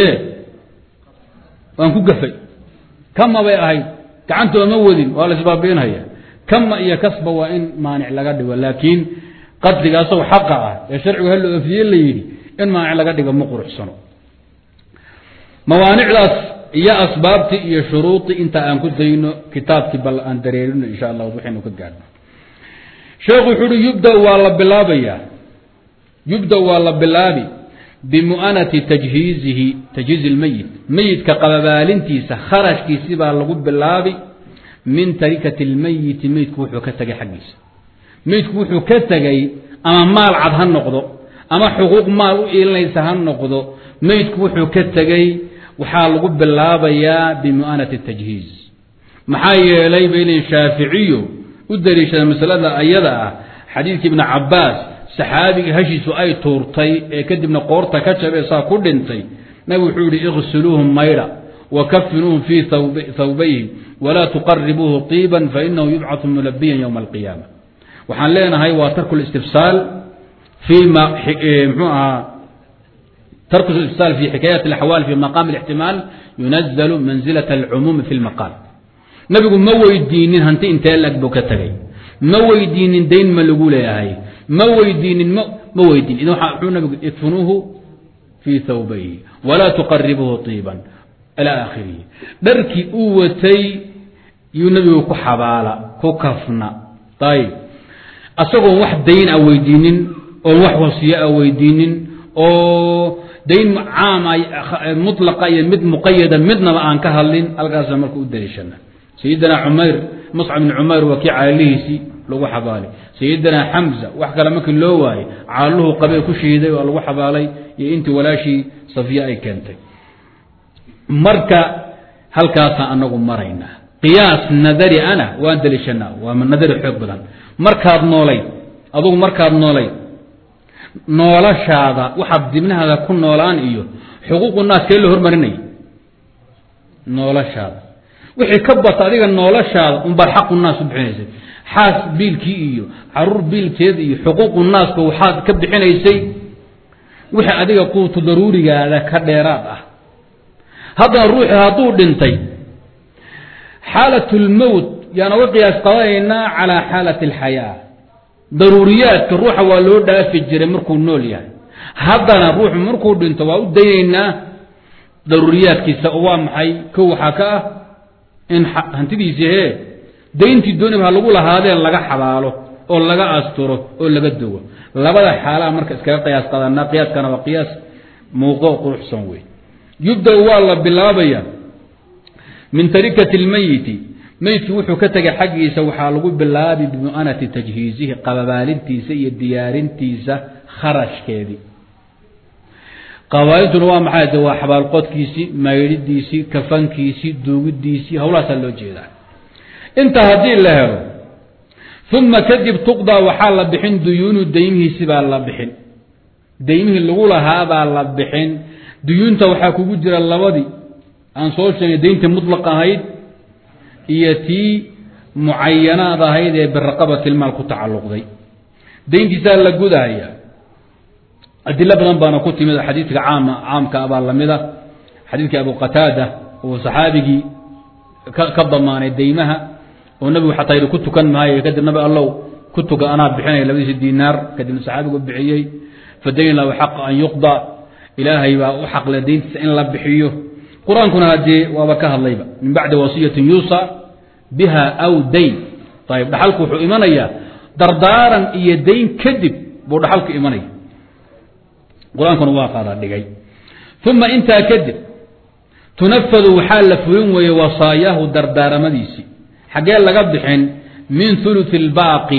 waan ku gafay kama bay ahayd gacantooda ma wadin waa la isbaabiinhaya kama iyo kasba waa in maanic laga dhigo laakiin qadliga asagoo xaqa ah ee sharcigu halla ofiye la yidhi in maanic laga dhigo ma quruxsano mawaanicdaas iyo asbaabtii iyo shuruudii inta aan ku dayno kitaabkii bal aan dareerino insha allah waxaynu ka gaadhno sheekhu wuxuu uhi yubda waa la bilaabayaa yubda waa la bilaabi bimu'anati tajhiizihi tajhiizi lmeyit meyidka qababaalintiisa kharashkiisi baa lagu bilaabi min tarikati lmeyiti meyidku wuxuu ka tegay xaggiisa meyidku wuxuu ka tegay ama maal cad ha noqdo ama xuquuq maal u iilinaysa ha noqdo meyidku wuxuu ka tegey waxaa lagu bilaabayaa bimu'anati tajhiiz maxaa yeelay bay leeyiin shaaficiyu u daliishada masalada ayada ah xadiidkii ibni cabaas saxaabigii hashiisu ay tuurtay ee kadibna qoorta ka jabee saa ku dhintay nabigu wuxuu yihi iqsiluuhum maydha wa kafinuuhum fii thawbayhim walaa tuqaribuuhu tiiban fainahu yubcatu mulabiyan ywma alqiyaama waxaan leenahay waa tarku listifsaal fii ma mxuu ahaa tarku istifsaal fi xikaayaat alaxwaal fi maqaami اlixtimaal yunazalu manzilat alcumuumi fi lmaqaal nabigu ma weydiinin hanti intee lag buu ka tegay ma weydiinin dayn ma lagu leeyahay ma weydiinin m ma weydiin idan wuxuu nabigu idfunuuhu fii thawbayhi walaa tuqaribuuhu tiiban ilaa aakhirihi dharkii uu watay yuu nabigu ku xabaala ku kafna ayib asagoon wax dayn a weydiinin oon wax wasiyo a weydiinin oo dayn caama mulaqa iyo mid muqayada midnaba aan ka hadlin halkaasa marka u daliishana sayidina cumayr muscab bn cumayr waa kii caalihiisii lagu xabaalay sayidina xamza wax kale markii loo waayey caaluhu qabee ku shiiday waa lagu xabaalay iyo intii walaashii safiya ay keentay marka halkaasaan anagu maraynaa qiyaas nadari ana waan daliishanaa waa nadari xoog badan markaad noolayd adugu markaad noolayd noolashaada waxaad dibnahaada ku noolaan iyo xuquuqu naas kee la hormarinaya noolashaada wixii ka bata adiga noolashaada unbaad xaqu naas u bixinaysay xaas biilkii iyo caruur biilkeed iyo xuquuqu naaska waxaad ka bixinaysay wixii adiga quutu daruurigaada ka dheeraad ah haddana ruuxii hadduu dhintay xaalat lmowt yaan uga qiyaas qadanaynaa calaa xaalati alxayaa daruuriyaadka ruuxa waa loo dhaafi jiray markuu nool yahay haddana ruuxu markuu dhinto waa u daynaynaa daruuriyaadkiisa oo waa maxay ko waxaa ka ah in hantidiisi hee dayntii dooniba ha lagu lahaadeen laga xabaalo oo laga asturo oo laga dogo labada xaalaa marka iskaga qiyaas qadanaa qiyaaskana waa qiyaas muuqo quruxsan wey yubda waa la bilaabaya min tarikati lmeyiti meydkii wuxuu ka tegay xaggiisa waxaa lagu bilaabi bimu'anati tajhiizihi qababaalintiisa iyo diyaarintiisa kharashkeedii qabaa'intuna waa maxay de waa xabaalqodkiisii maydhidiisii kafankiisii duugidiisii hawlahaasaa loo jeedaa inta haddii la helo uma kadib tuqdaa waxaa la bixin duyuunu daymihiisi baa la bixin daymihii lagu lahaabaa la bixin duyuunta waxaa kugu jira labadii aan soo sheegay dayntii mutlaq ahayd iyo tii mucayanaad ahayd ee biraqabatilmaal ku tacalluqday dayntiisaa la gudahaya adilo badan baana ku timid xadiidka caama caamka abaa lamida xadiidkii abu qataada uu saxaabigii ka damaanay daymaha oo nabigu xataa yidhi ku tukan maayo kadib nabi allow ku tuka anaa bixinaya labadiisi dinaar kadibna saxaabigu bixiyey fadayn lahu xaqa an yuqda ilaahay baa u xaqle dayntiisa in la bixiyo qur-aankuna haddee waaba ka hadlayba min bacdi wasiyatin yuusa biha aw dayn ayib dhaxalku wuxuu imanayaa dardaaran iyo dayn kadib buu dhaxalku imanaya qur-aankuna waa qaada dhigay uma intaa kadib tunafadu waxaa la fulin weeye wasaayaahu dardaaramadiisii xaggee laga bixin min uluثi اlbaaqi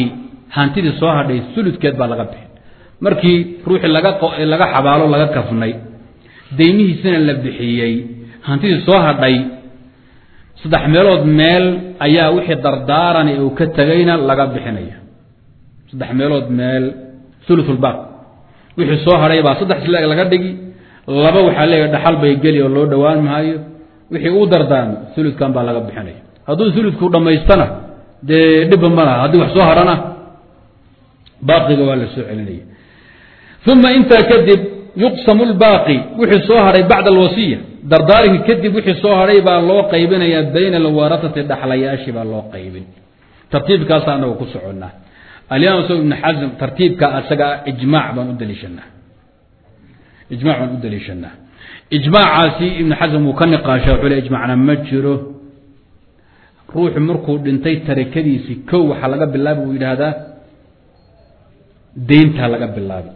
hantidii soo hadhay uludkeed baa laga bixin markii ruuxii laga laga xabaalo laga kafnay deymihiisina la bixiyey hantidii soo hadhay saddex meelood meel ayaa wixii dardaaran uu ka tegayna laga bixinaya saddex meelood meel ululbaaq wixii soo hadhay baa saddex sileeg laga dhigi laba waxaa leeyahy dhaxal bay geli oo loo dhowaan maayo wixii uu dardaarmo uludkan baa laga bixinaya hadduu uludku dhammaystana dee dhibba ma laha haddii wax soo hadhana baaqiga waa la soo celinaya uma intaa kadib yuqsamu lbaaqi wixii soo hadhay bacda alwasiya dardaarinka kadib wixii soo hadhay baa loo qaybinayaa bayna alwaratati dhaxlayaashii baa loo qaybin tartiibkaasa anaga ku soconnaa alimaam s ibn xasm tartiibka asaga ijmac baan u daliishanaa ijmac baan u daliishanaa ijmaacaasi ibnu xasm wuu ka niqaasha wuxuu le ijmacna ma jiro ruuxu markuu dhintay tarakadiisii kow waxaa laga bilaabi buu yidhaahdaa deyntaa laga bilaabi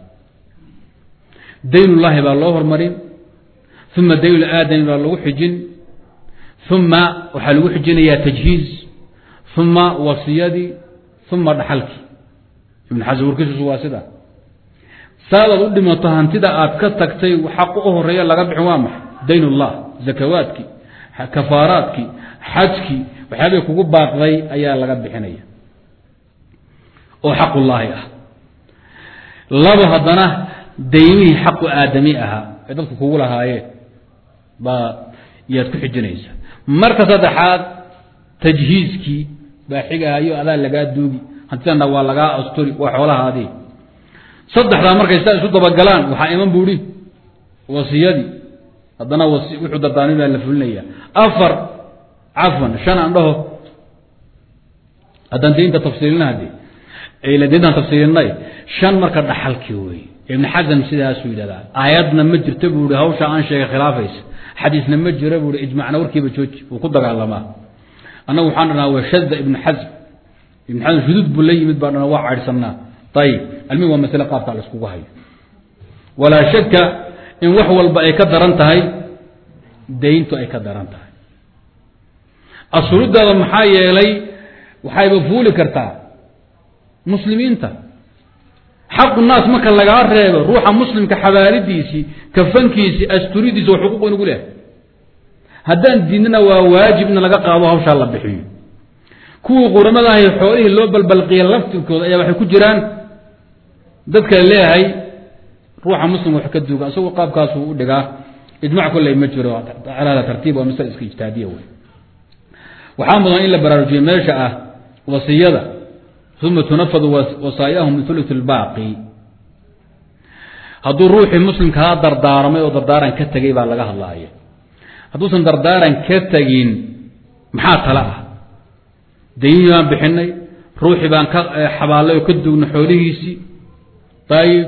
daynullaahi baa loo hormarin uma daynul aadami baa lagu xijin uma waxaa lagu xijinayaa tajhiiz uma wasiyadii uma dhaxalkii ibn xasm warkiisusu waa sida saadaad u dhimato hantida aad ka tagtay xaq u horeeya laga bixin waa maxay dayn ullah zakawaadkii kafaaraadkii xajkii waxyaabay kugu baaqday ayaa laga bixinaya oo xaqullaahi ah labo haddana daymihii xaqu aadami ahaa ee dadku kugu lahaayeen baa yaad ku xijinaysa marka saddexaad tajhiiskii baa xigahayo adaa lagaa duugi hantidana waa lagaa asturi waa xoolahaadii saddexdaa markay saa isu dabagalaan waxaa iman buuhi wasiyadii haddana wuxuu dardaarmi baa la fulinaya afar cafwan shan aan dhaho haddaan daynta tafsiilina hade dayntaan tafsiilinay shan marka dhaxalkii wey ibn xasm sidaasuu yidhahdaa aayadna ma jirto buu i hawsha aan sheegay khilaafaysa xadiisna ma jiro buu i ijmacna warkiiba jooji wuu ku dagaalamaa annagu waxaan dhanaa waa shada ibn xasm ibn xasm shuduud buu la yimid baa dhana waa caydhsannaa ayib almig waa masle qaabkaa la iskugu hayo walaa shaka in wax walba ay ka daran tahay dayntu ay ka daran tahay asuludaada maxaa yeelay waxayba fuuli kartaa muslimiinta xaqu naas marka lagaa reebo ruuxa muslimka xabaalidiisii kafankiisii asturidiisi waa xuquuq inugu lehay haddaan diidnana waa waajib in laga qaado hawshaa la bixiyo kuwii quramadahay xoolihii loo balbalqiya laftirkooda ayaa waxay ku jiraan dadka leeyahay ruuxa muslimka wax ka duuga isagoo qaabkaasuu u dhigaa ijmac kolley ma jiro alada tartiib waa masale iska ijtihaadiya wey waxaa mudan in la baraarujiyo meesha ah wasiyada uma tunafadu wasaayahum min ulu lbaaqi hadduu ruuxii muslimkaa dardaaramay oo dardaaran ka tegay baa laga hadlaaya hadduusan dardaaran ka tegin maxaa tale ah daynihii baan bixinay ruuxii baan ka xabaalay oo ka duugnay xoolihiisii ayib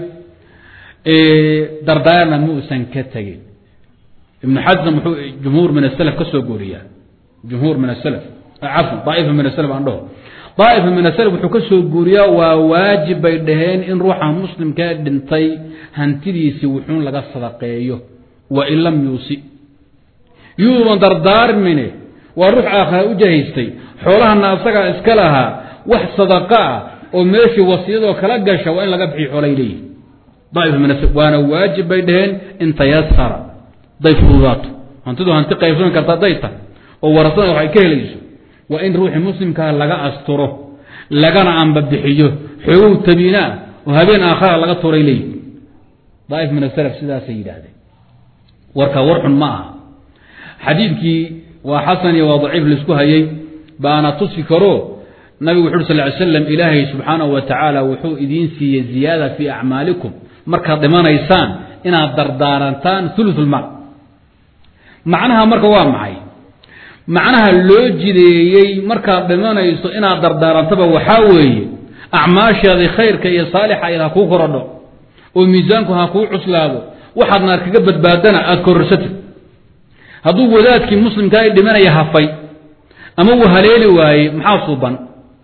dardaarna muusan ka tegin ibnu xasm wuxuu jumhuur min asalaf ka soo gooriyaa jumhuur min asalaf cafwan daaifa min asalaf aan dhaho daaifa min asalaf wuxuu ka soo guuriyaa waa waajib bay dhaheen in ruuxa muslimkaa dhintay hantidiisii wuxuun laga sadaqeeyo wa in lam yuusi yuuban dardaarmine waa ruux aakhira u jahaystay xoolahana asagaa iska lahaa wax sadaqa ah oo meeshii wasiyadoo kala gasha waa in laga bixiyo xoolay leeyihi daaifa min asalaf waana waajib bay dhaheen in tayasara day fududaato hantidu hanti qaybsami karta hadday tahay oo warasada wax ay ka helayso waa in ruuxii muslimkaa laga asturo lagana anbabixiyo xoogow tabiinaa oo habeen aakhara laga turay leeyihi daaif min asalaf sidaasay yidhaahdeen warka war xun ma aha xadiidkii waa xasan iyo waa daciif laisku hayey baana tusi karo nabigu wuxu uri sal ly slam ilaahay subxaanahu wa tacaala wuxuu idiin siiyey ziyaada fii acmaalikum markaad dhimanaysaan inaad dardaarantaan ulusulmaal macnaha marka waa maxay macnaha loo jideeyey markaad dhimanayso inaad dardaarantaba waxaa weeye acmaashaadii khayrka iyo saalixa id ha kuu korodho oo miisaanku ha kuu cuslaado waxaad naar kaga badbaadana aada kororsatid hadduu wadaadkii muslimkaa i dhimanaya hafay ama uu haleeli waaye maxaa suban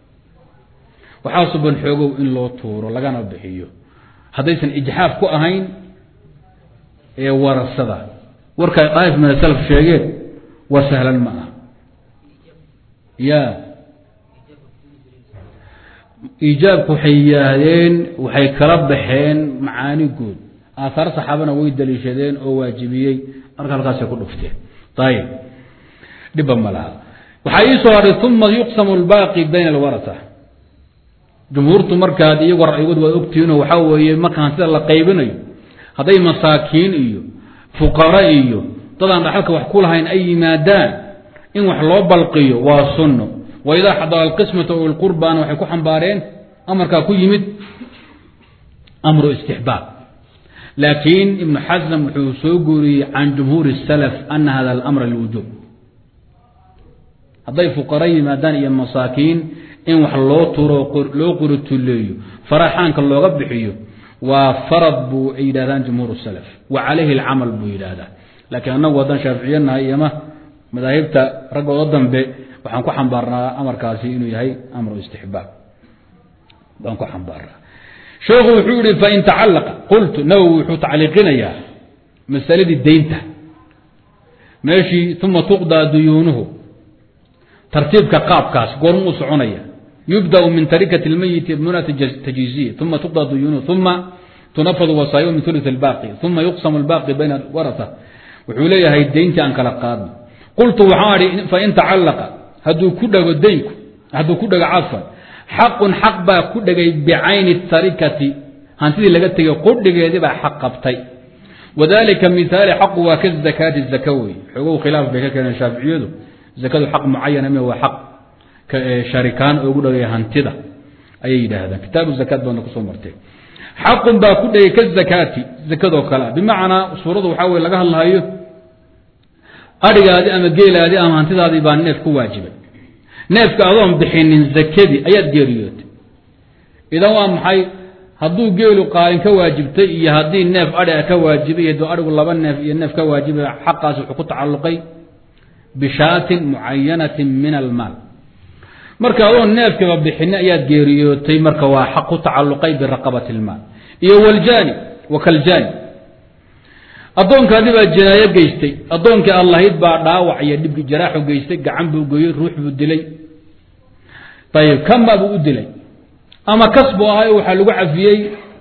waxaa suban xoogow in loo tuuro lagana bixiyo haddaysan ijxaaf ku ahayn ee warasada warka daaif min asalaf sheegeen waa sahlan ma aha ya iijaabku waxay yidhaahdeen waxay kala baxeen macaani guud aahaar saxaabana way daliishadeen oo waajibiyey marka halkaasay ku dhufteen ayib dhibba ma laha waxaa ii soo haray uma yuqsamu lbaaqi bayna alwarata jumhuurtu markaad iyago ra'yigood waad ogtihiinoo waxaa weeye marka hantida la qaybinayo hadday masaakiin iyo fuqara iyo dadaan dhaxalka wax ku lahayn ay yimaadaan in wax loo balqiyo waa sunno waidaa xadara alqismata o lqurbana waxay ku xambaareen amarkaa ku yimid amru istixbaab laakiin ibnu xasm wuxuu soo guuriyey can jumhuuri salaf ana hada alamra liwujuub hadday fuqara yimaadaan iyo masaakiin in wax loo turo loo qurituleeyo faraxaanka looga bixiyo waa farad buu ay yidhahdaan jumhuur salaf wa calayhi alcamal buu yidhaahdaa laakiin annagu haddaan shaaficiyanahay iyoma madaahibta raggooda dambe waxaan ku xambaarnaa amarkaasi inuu yahay amru istixbaab baan ku xambaarnaa sheekhu wuxuu yihi fain tacalaqa qultu nawowi wuxuu tacliiqinayaa masaladii deynta meeshii uma tuqdaa duyuunuhu tartiibka qaabkaas goormuu soconaya yubdأ min tarikة اlmeyit munati tajiiziya uma tuqضى duyunuhu uma tunafadu wasaayo min uluث اlbaqi uma yuqsam اlbaqi bayna warata wuxuu leeyahay deyntii aan kala qaadno qultu waxaan idhi fain tacalaqa hadduu ku dhego deynku hadduu ku dhego cafan xaqun xaq baa ku dhegay bicayni tarikati hantidii laga tegay qudhigeedii baa xaq qabtay wadalika mihaali xaqu waa ka zakaati zaka wey xoogow khilaaf bay ka keeneen shaaficiyadu zakadu xaq mucayana m waa xaq sharikaan ugu dhagay hantida ayay yidhaahdaan kitaabu zakaat baadna kusoo martee xaqun baa ku dhegay ka zakaati zakadoo kale bimacnaa suuradu waxaa weye laga hadlahayo adhigaadii ama geelaadii ama hantidaadii baa neef ku waajibay neefka adoon bixinin zakadii ayaad geeriyootay idan waa maxay hadduu geelu qaalin ka waajibtay iyo haddii neef adhiga ka waajibay iyo adhigu laba neef iyo neef ka waajibay xaqaas wuxuu ku tacalluqay bishaatin mucayanatin min almaal marka adoon neefkiiba bixini ayaad geeriyootay marka waa xaq ku tacalluqay biraqabati ilmaal iyo waljaani wa kaljaani addoonkaadii baa jinaayo geystay addoonkii allahayd baa dhaawac iyo dhibki jaraaxu geystay gacan buu gooyey ruux buu dilay ayib kama buu u dilay ama kas buu ahay waxaa lagu cafiyey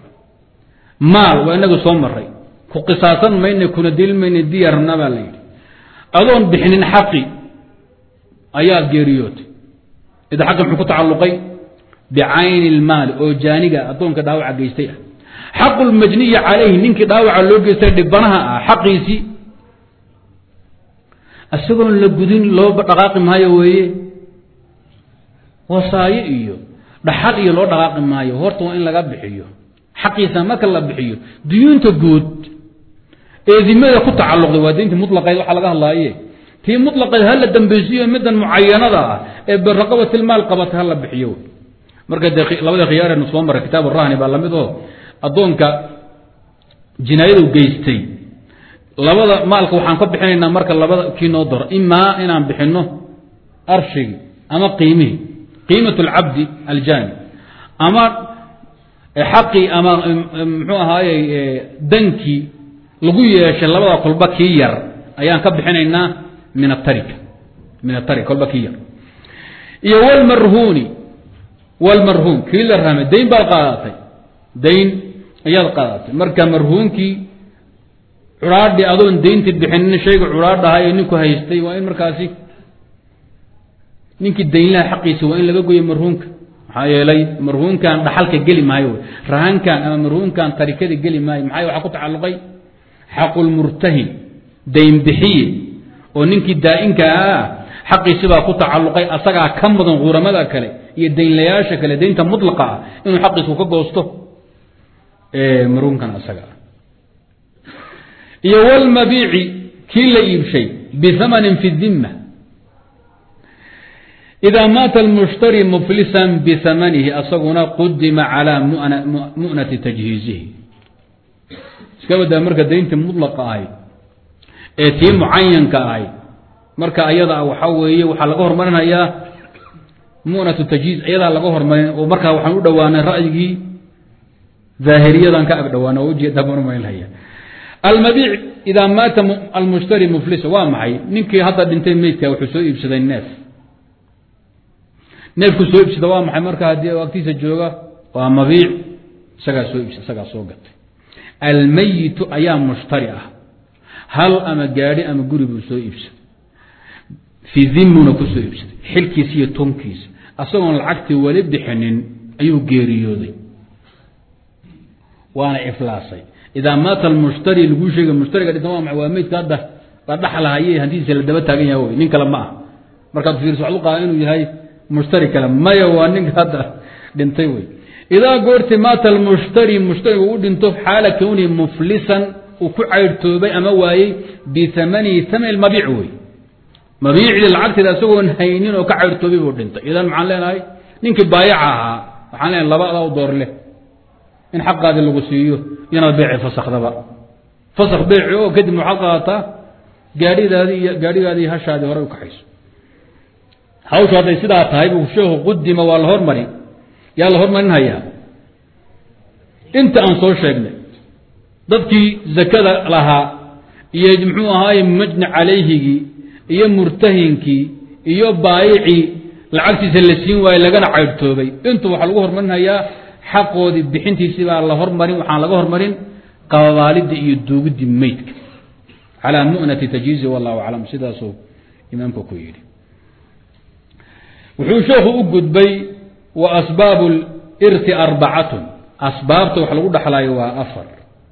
maal waa inagu soo maray ku qisaasan mayne kuna dili mayne diyarna baa la yidhi adoon bixinin xaqi ayaad geeriyootay ida xaqi muxuu ku tacalluqay bicayni ilmaali oo jaaniga addoonka dhaawaca geystay ah xaqu lmajniyi calayhi ninkii dhaawaca loo geystay dhibanaha ah xaqiisii isagoon la gudin loo dhaqaaqi maayo weeye wasaayo iyo dhaxal iyo loo dhaqaaqi maayo horta waa in laga bixiyo xaqiisa marka la bixiyo duyuunta guud ee dimada ku tacalluqday waa diintii mutlaqayd waxa laga hadlaaye tii mutlaqayd ha la dambaysiiyo middan mucayanada ah ee biraqabatilmaal qabata ha la bixiyo marka dee labada khiyaarenu soo maray kitaab rahni baa lamid oo addoonka jinaayadu geystay labada maalka waxaan ka bixinaynaa marka labada kii noo daro imaa inaan bixinno arshigii ama qiimihii qiimat alcabdi aljaani ama xaqii ama muxuu ahaaye dankii lagu yeeshay labada kolba kii yar ayaan ka bixinaynaa min atarika min atarika kolba kii yar iyo wlmarhuuni wlmarhuun kii la rahmay dayn baad qaadatay dayn ayaad qaadatay marka marhuunkii curaadhi adoon daynti bixinin shayga curaadhaha ee ninku haystay waa in markaasi ninkii daynlaha xaqiisa waa in laga goyo marhuunka maxaa yeelay marhuunkan dhaxalka geli maayo rahankan ama marhuunkan tarikada geli maayo maxaa waxaa ku tacalluqay xaqulmurtahin dayn bixiye oo ninkii daa'inka ah xaqiisibaa ku tacalluqay asagaa ka mudan quuramada kale iyo daynlayaasha kale daynta mutlaqa ah inuu xaqiisku ka goosto marhuunkan asaga ah iyo wlmabiici kii la iibshay biamanin fi dimma إida maata اlmushtari muflisa biamanihi asaguna qudima calى mu'nati tajhiizihi iska badaa marka dayntii mulaqa ahayd ee tii mucayanka ahayd marka ayada waxaa weeye waxaa laga hormarinayaa munatu tajhiiz ayadaa laga hormarin oo markaa waxaan u dhowaanay ra'yigii daahiriyadan ka ag dhawaana ujeeda marmaynhaya almabiic idaa maata almushtari muflisa waa maxay ninkii hadda dhintay meydka wuxuu soo iibsaday neef neefku soo ibsada waa maxay marka haddii agtiisa jooga waa mabiic isagaa soo ibsa isagaa soo gatay almayitu ayaa mushtari ah hal ama gaadhi ama guri buu soo iibsaday fii dimuna ku soo iibsaday xilkiisa iyo tonkiisa asagoon lacagtii weli bixinin ayuu geeriyooday waana iflaasay idaa maata almushtari laguu sheega mushtariga dhinta waa maa waa meydka hadda la dhaxlahaye hantidiisa la daba taagan yaha wey nin kale ma ah markaad fiirso waxad u qaada inuu yahay mushtari kale maya waa ninka hadda dhintay wey idaa goorti maata almushtari mushtarigu u dhinto xaala kownihi muflisan uu ku caydhtoobay ama waayey biamanihi taman mabiic wey mabiicdii lacagteeda isagoon haynin oo ka caydhtoobay buu dhintay idan maxaan leenahay ninkii baayaca ahaa waxaan leenahay laba adaa u door leh in xaqaadii lagu siiyo inaad beeci fasakdaba fasak beeci oo kadib waxaad qaadataa gaadhidaadii iyo gaadhigaadii hashaadii hore u kaxayso hawshu hadday sidaa tahay buu sheekhu qudima waa la hormari yaa la hormarinhayaa inta aan soo sheegnay dadkii zakada lahaa iyo muxuu ahaaye majni calayhigii iyo murtahinkii iyo baayicii lacagtiisa la siin waayey lagana caydhtoobay intu waxaa lagu hormarinhayaa xaqoodii bixintiisii baa la hormarin waxaan laga hormarin qababaalidii iyo duugidii meydka calaa mu'nati tajhiizi wallahu aclam sidaasuu imaamka ku yidhi wuxuu sheekhu u gudbay wa asbaabu lirti arbacatun asbaabta wax lagu dhexlaayo waa afar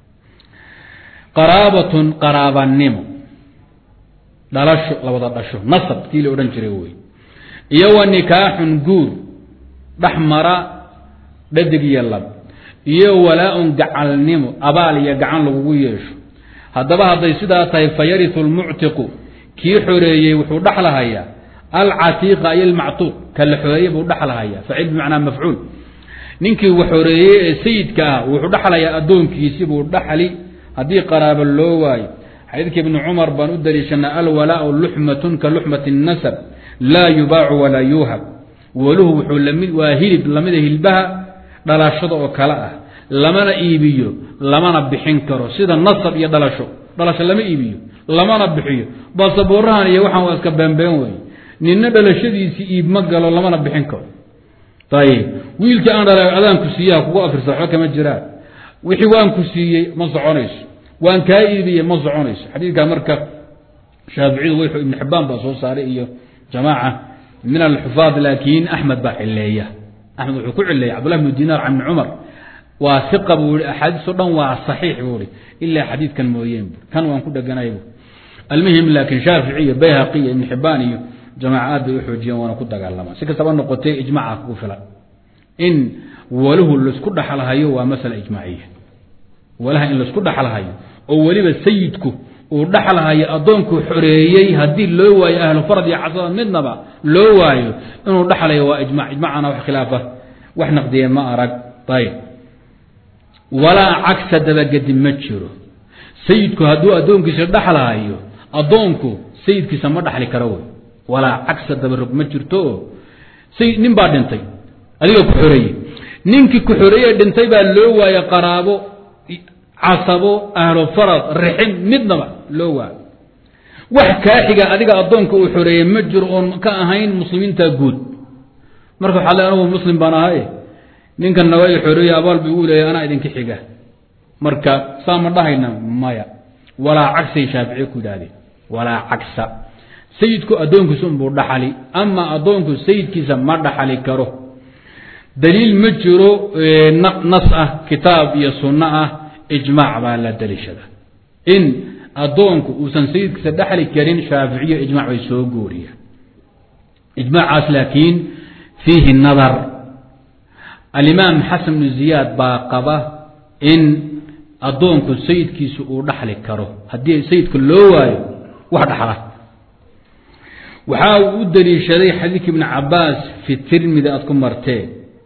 qaraabatun qaraabanimo dhalasho la wada dhasho nasab kii la odhan jiray wey iyo wa nikaaxun guur dhex mara dhadig iyo lab iyo walaa-un gacalnimo abaal iyo gacan lagugu yeesho haddaba hadday sidaa tahay fayariu lmuctiqu kii xoreeyey wuxuu dhexlahayaa alcatiiqa iyo almactuuq ka la xoreeyey buu dhexlahayaa facil bimacnaa mafcuul ninkii wax xoreeyey ee sayidka ah wuxuu dhexlayaa addoonkiisii buu dhaxli haddii qaraabo loo waayo xadiidka ibni cumar baan u daliishanaa alwalaau luxmatun ka luxmati nasab laa yubaacu walaa yuuhab waluhu wuxuu lamid waa hilib lamida hilbaha dhalashada oo kale ah lamana iibiyo lamana bixin karo sida nasab iyo dhalasho dhalasho lama iibiyo lamana bixiyo basaboorrahan iyo waxaan waa iska beenbeen wey ninna dhalashadiisii iib ma galo lamana bixin karo ayib wiilkii aan dhala adaanku siiyaha kugu afirsa waxba kama jiraan wixii waan ku siiyey ma soconayso waan kaa iibiyey ma soconayso xadiidkaa marka shaaficiyadu w ibn xibaan baa soo saaray iyo jamaaca min alxufaad laakiin axmed baa cileeya axmed wuxuu ku cileeyay cabdullah bnu dinaar can ibni cumar waa iqa buu i axaadiiso dhan waa saxiix buu i ilaa xadiidkan mooyeen bu kan waan ku dheganay bu almuhim laakiin shaafici iyo bayhaqi iyo ibn xibaan iyo jamaaca aad bay uxoojiyeen waana ku dagaalamaan si kastaba noqotay ijmaca kugu filan in waluhu laisku dhaxalhayo waa masala ijmaaciya walaha in laisku dhaxalhayo oo weliba sayidku uu dhaxalhayo addoonkuu xoreeyey haddii loo waayo ahlu farad iyo casada midnaba loo waayo inuu dhaxlayo waa ijmac ijmacana wax khilaafa wax naqdiye ma arag ayb walaa cagsa dabagedi ma jiro sayidku hadduu addoonkiisa dhaxlhayo addoonku sayidkiisa ma dhaxli karo wey walaa cagsa dabarog ma jirto sayid nin baa dhintay adiga ku xoreeyey ninkii ku xoreeye dhintay baa loo waaye qaraabo casabo ahlu farad rixin midnaba loo waayo wax kaaxiga adiga addoonka uu xoreeyey ma jiro oon ka ahayn muslimiinta guud marka waxaa le anugu muslim baan ahay ninkan naga i xoreeye abaal bu igu leeyahy anaa idinka xiga marka saa ma dhahayna maya walaa cagsay shaaficiye ku yidhahdeen walaa cagsa sayidku addoonkiisa unbuu dhaxali ama addoonku sayidkiisa ma dhaxali karo daliil ma jiro nas ah kitaab iyo sunno ah ijmaac baa la daliishada in addoonku uusan sayidkiisa dhexli karin shaaficiyo ijmac bay soo gooriyaan ijmaacaas laakiin fiihi nadar alimaam xasan bnu ziyaad baa qaba in addoonku sayidkiisa uu dhaxli karo haddii sayidka loo waayo wax dhaxla waxaa uu u daliishaday xadiidka ibni cabaas fi tirmidi aad ku marteen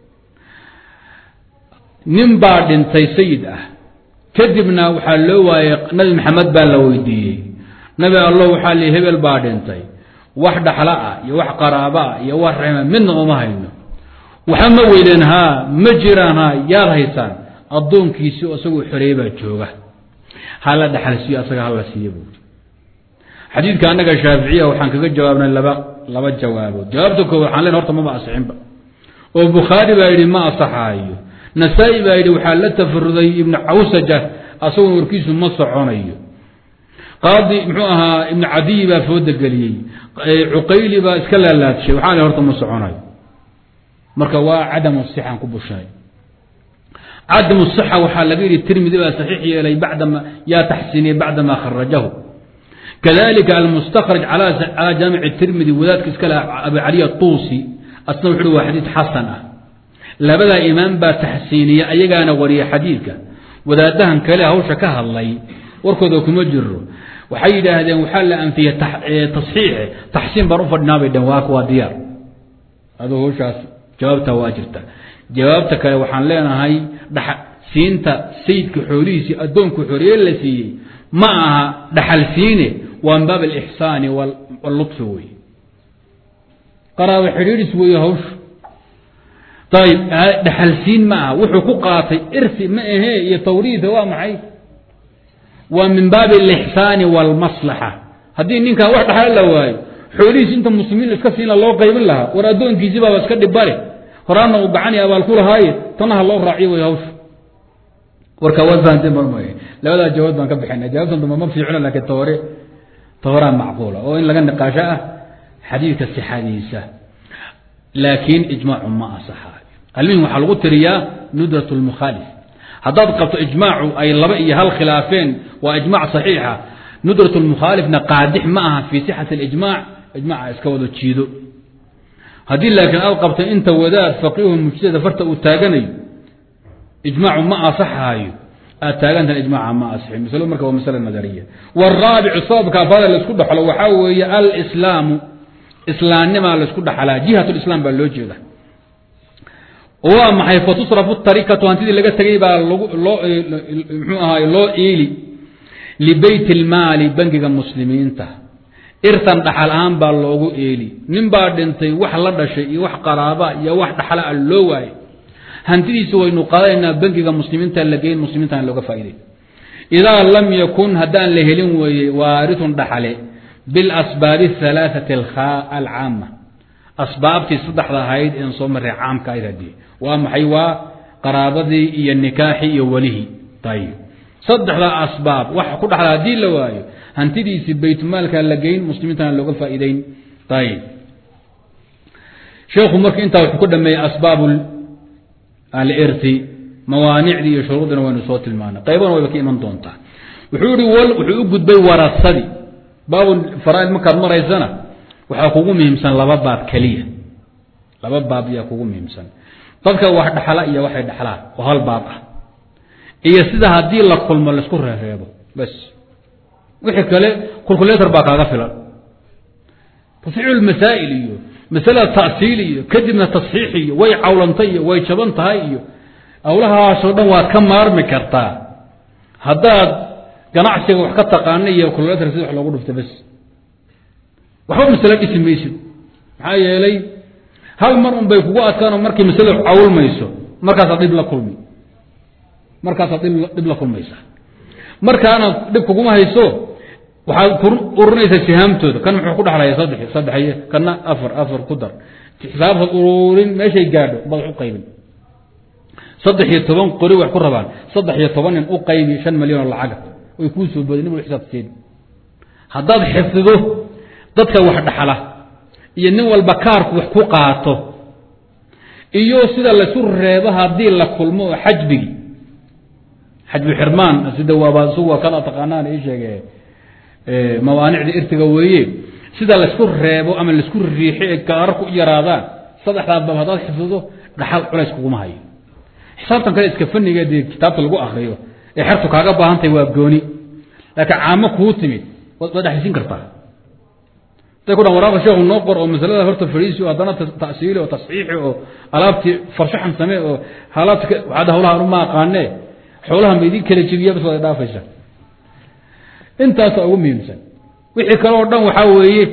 nin baa dhintay sayid ah kadibna waxaa loo waayey nabi maxamed baa la weydiiyey nabi allo waxaa lii hebel baa dhintay wax dhaxla ah iyo wax qaraaba ah iyo wax raxima midna uma hayno waxa ma weydeen haa ma jiraan haa yaad haysaan addoonkiisii isagoo xoreeye baa jooga hala dhaxal siiyo asaga hala siiye buuri xadiidka annaga shaaficiya waxaan kaga jawaabnay laba laba jawaabood jawaabta koowaad waxaan len horta maba asixinba oo bukhaari baa yidhi ma asaxaayo nasaa-i baa yidhi waxaa la tafaruday ibnu cawsaja asagoo warkiisu ma soconayo qaadi muxuu ahaa ibnu cadiyi baa fooda geliyey cuqayli baa iska laalaadshay waxaa le horta ma soconayo marka waa cadamu sixaan ku bushay cadamu sixa waxaa laga yidhi tirmidi baa saxiix yeelay bacdama yaa taxsiiniyey bacdama kharajahu kadalika almustakraj calى jaamic tirmidi wadaadka iska leh abu cali atuusi asna wuxu uhi waa xadiid xasan ah labadaa imaam baa taxsiiniya ayagaana wariya xadiidka wadaadahan kale hawsha ka hadlay warkooda kuma jiro waxay yidhaahdeen waxaa la anfiyey taxiixe taxsiin baan u fadhinaa bay dheen waak waa diyaar adoo hawshaas jawaabta waa jirta jawaabta kale waxaan leenahay siinta sayidka xoolihiisii addoonku xoreye la siiyey ma aha dhaxal siine waa min baab alixsaani wallutfi wey qaraabo xidhiidhis weeye hawshu ayib dhaxalsiin ma aha wuxuu ku qaatay irsi ma ahee iyo tawriida waa maxay waa min baabi alixsaani waalmaslaxa haddii ninkaa wax dhaxal la waayo xoolihiis inta muslimiin iska siina loo qaybin lahaa war addoonkiisi baaba iska dhibare horaana uu gacani abaal ku lahaaye tanaha loo raaciyo way hawsha warka waad fahanteen marmay labadaa jawaab baan ka bixinay jawaabtan damba ma fiicno laakiin tawre tawraa macquula oo in laga niqaasho ah xadiidka sixadiisa laakiin ijmaacu ma asaxaayo almihim waxaa lagu tiriyaa nudrat lmukhaalif haddaad qabto ijmaacu ay laba iyo hal khilaafeen waa ijmac saxiixa nudrat lmukhaalifna qaadix ma aha fii sixati alijmac ijmaca iska wado jiido haddii laakiin aad qabto inta wadaad faqiihu mujtahida farta uu taaganayo ijmaacu ma asaxaayo aad taagantaha ijmaaca ma asixin masalo marka waa masale nadariya waraabicu sababka afada laisku dhaxlo waxaa weeye alislaamu islaamnimaa laisku dhaxlaa jihat lislaam baa loo jeeda waa maxay fatusrafu tarikatu hantidii laga tegay baa loo mxuu ahaay loo iili libeyt ilmaali bangiga muslimiinta irtan dhaxal ahaan baa loogu eeli nin baa dhintay wax la dhashay iyo wax qaraaba iyo wax dhaxla a loo waayay hantidiisi waynu qaadanaynaa bangiga muslimiinta la geyn muslimiintana looga faa'iday idaa lam yakun haddaan la helin weeye waaritun dhaxale bilasbaabi alaaثati alcaama asbaabtii saddexda ahayd een soo marray caamka ayd hadii waa maxay waa qaraabadii iyo nikaaxii iyo welihii ayib saddexdaa asbaab waxa ku dhaxla haddii la waayo hantidiisii baytmaalka la geyn muslimiintana looga faa'iideyn ayib sheekhu marka intaa wuxuu ku dhameeyey asbaab alirti mawaanicdii iyo shuruudina waynu soo tilmaanay qaybana wayba ka iman doontaa wuxuu ihi wuxuu u gudbay warasadii baabu faraaid markaad maraysana waxaa kugu muhiimsan laba baab keliya laba baab ayaa kugu muhiimsan dadka wax dhaxla iyo waxay dhaxlaan oo hal baab ah iyo sida haddii la kulmo laisku reereebo bas wixii kale kulkuletor baa kaaga filan tafciil masaa'il iyo masalada ta'siil iyo kadibna tasxiix iyo way cawlantay iyo way jaban tahay iyo awlahaasoo dhan waad ka maarmi kartaa haddaad ganacsiga wax ka taqaana iyo kulkuletor sida wax loogu dhufta bas waxba masale dhisi maysid maxaa yeelay hal mar un bay kugu adkaano markay masaladu cawlmayso markaasaad dhib la kulmi markaasaad dhib la kulmaysaa markaana dhib kuguma hayso waxaad ururinaysaa sihaamtooda kan muxuu ku dhaxlaya saddex saddexy kana afar afar ku dar xisaabtaad ururin meeshay gaadho baad wax u qaybin saddex iyo toban qori wax ku rabaan saddex iyo toban nin u qaybi shan milyan oo lacaga way kuu soo boday nin wal xisaabteed haddaad xifdido dadka wax dhaxla iyo nin walba kaarku wax ku qaato iyo sida laysu reebo haddii la kulmo oo xajbigi xajbi xirmaan sida waaba isugu kana taqaanaan ii sheege mawaanicda irtiga weeye sida laysku reebo ama laisku riixo ee kaararku u yaraadaan saddexdaa baab haddaad xifdido dhaxal culays kuguma hayo xisaabtan kale iska faniga dee kitaabta lagu akriyo ee xertu kaaga baahantahay waa gooni laakiin caamo kuu timid waad dhexaysin kartaa day ku dhan waraaqa sheekhu noo qor oo masalada horta fadhiisi oo haddana ta'siili oo tasxiixi oo alaabtii farshaxan samee oo alaabti waxaad hawlaha uma aqaanee xoolaha ma idin kala jebiya bas waad dhaafaysa intaasa ugu muhiimsan wixii kale oo dhan waxaa weeye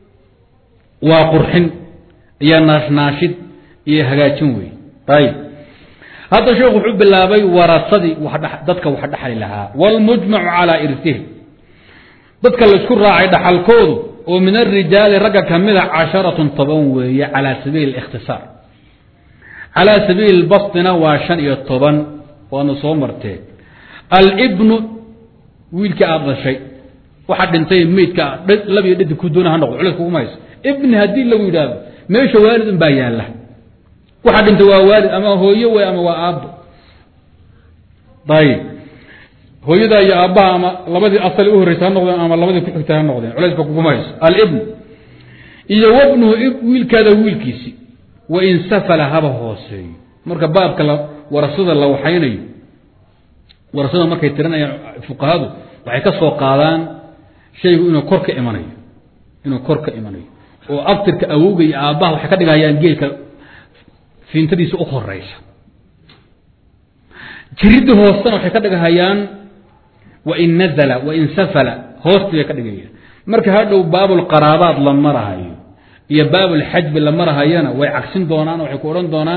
waa qurxin iyo naashnaashid iyo hagaajin wey ayib hadda sheekhu wuxuu bilaabay warasadii dadka wax dhaxli lahaa wاlmujmacu calىa irtihi dadka laysku raacay dhaxalkoodu oo min arijaali ragga kamida casharatun toban weeye calaa sabiili اlikhtisaar calaa sabiili lbastina waa shan iyo toban waadna soo marteen albnu wiilkii aada dhashay waxaa dhintay meydka labiyo dhadig ku doona ha noqdo culeys kuguma hayso ibni haddii lagu yidhaahdo meesha waalid un baa yaalla waxaa dhintay waa waalid ama hooyo wey ama waa aabbo ayib hooyadaa iyo aabbaha ama labadii asali u horreysa ha noqdeen ama labadii ku xigtay ha noqdeen culayska kuguma hayso alibn iyo wabnuhu wiilkaada wiilkiisi wain safala haba hooseeyo marka baabka warasada la waxaynayo warasada markay tirinayaan fuqahadu waxay ka soo qaadaan shaygu inuu kor ka imanayo inuu kor ka imanayo oo abtirka awowga iyo aabbaha waxay ka dhigayaan geelka fiintadiisa u horeysa jiridda hoostana waxay ka dhigahayaan wain nazala wain safala hoostii bay ka dhigayaan marka hadhow baabulqaraabaad la marahayo iyo baabulxajbi la marahayana way cagsin doonaan waxay ku odhan doonaan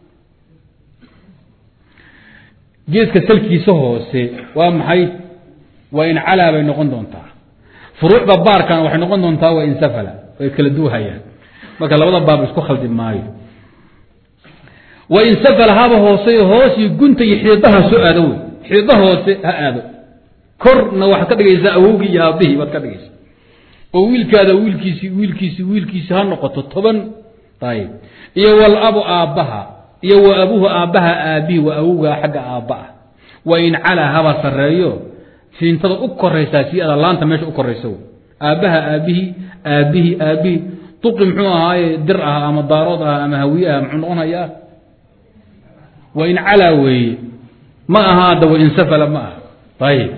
geeska salkiisa hoose waa maxay waa in calaa bay noqon doontaa furuucda baarkana waxay noqon doontaa waa in safala way kala duuhayaan marka labada baab isku khaldi maayo wain safala haba hoose hoosii gunta iyo xiidaha soo aado wey xiida hoose ha aado korna waxaad ka dhigaysaa awowgii iyo aabbihii baad ka dhigaysaa oo wiilkaada wiilkiisi wiilkiisi wiilkiisi ha noqoto toban ayib iyo walabu aabbaha iyo wa abuhu aabbaha aabihi wa awowgaa xagga aabba ah wa in calaa haba sareeyo fiintada u koraysaa sii ada laanta meesha u koraysa wey aabbaha aabihii aabihii aabihii duqi muxuu ahaaye dir ah ama daarood ah ama hawiye ah muxuu noqonayaa wa in calaa weeye ma aha adda wain safala ma aha ayib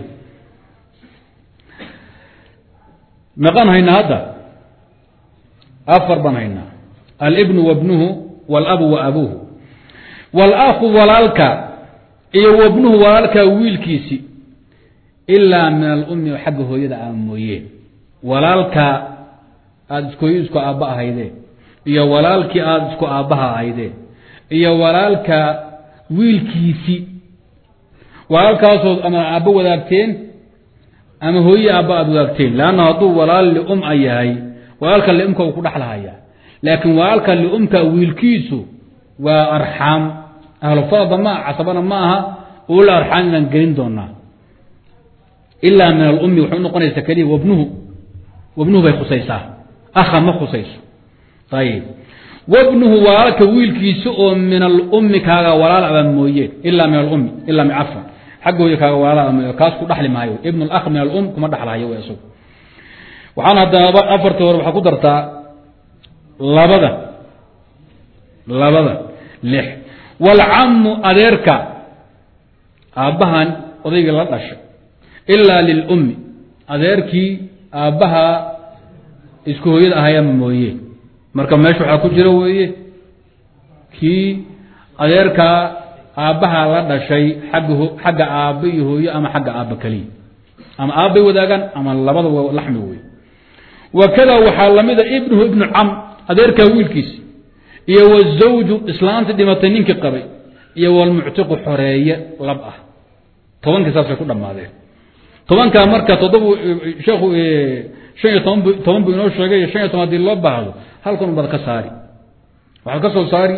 meeqaan haynaa hadda afar baan haynaa alibnu wabnuhu walabu wa abuuhu wاlakhu walaalka iyo wabnuhu walaalka wiilkiisi ilaa min alumi xagga hooyada a mooyeen walaalka aada iskooyo isku aabba ahaydeen iyo walaalkii aada isku aabbaha ahaydeen iyo walaalka wiilkiisi walaalkaasood ama aabbo wadaagteen ama hooye aabba aada wadaagteen leanna hadduu walaal lium a yahay walaalka liumka uu ku dhexlahayaa laakiin walaalka liumka wiilkiisu waa arxaam ahlufadba ma casabana ma aha ula arxaam inaan gelin doonaa ilaa min alumi waxay unoqonaysaa keliya wabnuhu wabnuhu bay khusaysaa aha ma khusayso ayib wabnuhu walaalka wiilkiisa oo min alummi kaaga walaal aba mooyeen ilaa min alummi ilaa min cafan xagga hooye kaaga walaal aba mooye kaas ku dhaxli maayo ibn alakh min alum kuma dhaxlahayo w isagu waxaan haddaba afartii hore waxaa ku dartaa labada labada lix waalcamu adeerka aabbahan odaygii la dhashay ilaa lilummi adeerkii aabbaha isku hooyada ahayama mooye marka meesha waxaa ku jira weeye kii adeerkaa aabbaha la dhashay agga xagga aabba iyo hooyo ama xagga aabba keliya ama aabbay wadaagaan ama labada laxmi wey wakada waxaa lamida ibnuhu ibnu cam adeerkaa wiilkiisi iyo wazawju islaantii dhimatay ninkii qabay iyo walmuctiqu xoreeye lab ah tobankii saasay ku dhammaadeen tobankaa marka toddobu sheekhu shan iyo toban bu toban buu inoo sheegay shan iyo toban hadii loo baahdo halkan ubad ka saari waxaad ka soo saari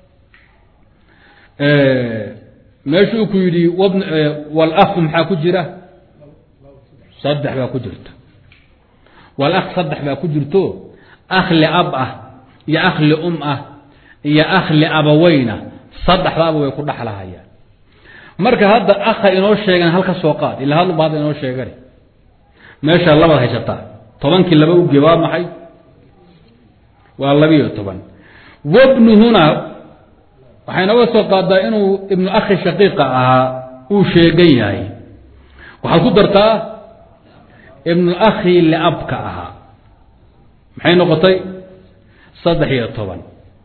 meeshuu ku yidhi wabn walakhu maxaa ku jira saddex baa ku jirta walakh saddex baa ku jirto akhli ab ah iyo akhli um ah iyo akhli abaweyna saddexdaaba way ku dhaxlahayaan marka hadda akha inoo sheegan halka soo qaad ila hadluba hadda inoo sheegan meesha labaad haysataa tobankii laba uge waa maxay waa labiyo toban wabnuhuna waxay nooga soo qaadaa inuu ibnu akhi shaqiiqa ahaa uu sheegan yahay waxaad ku dartaa ibnu akhi liabka ahaa maxay noqotay saddex iyo toban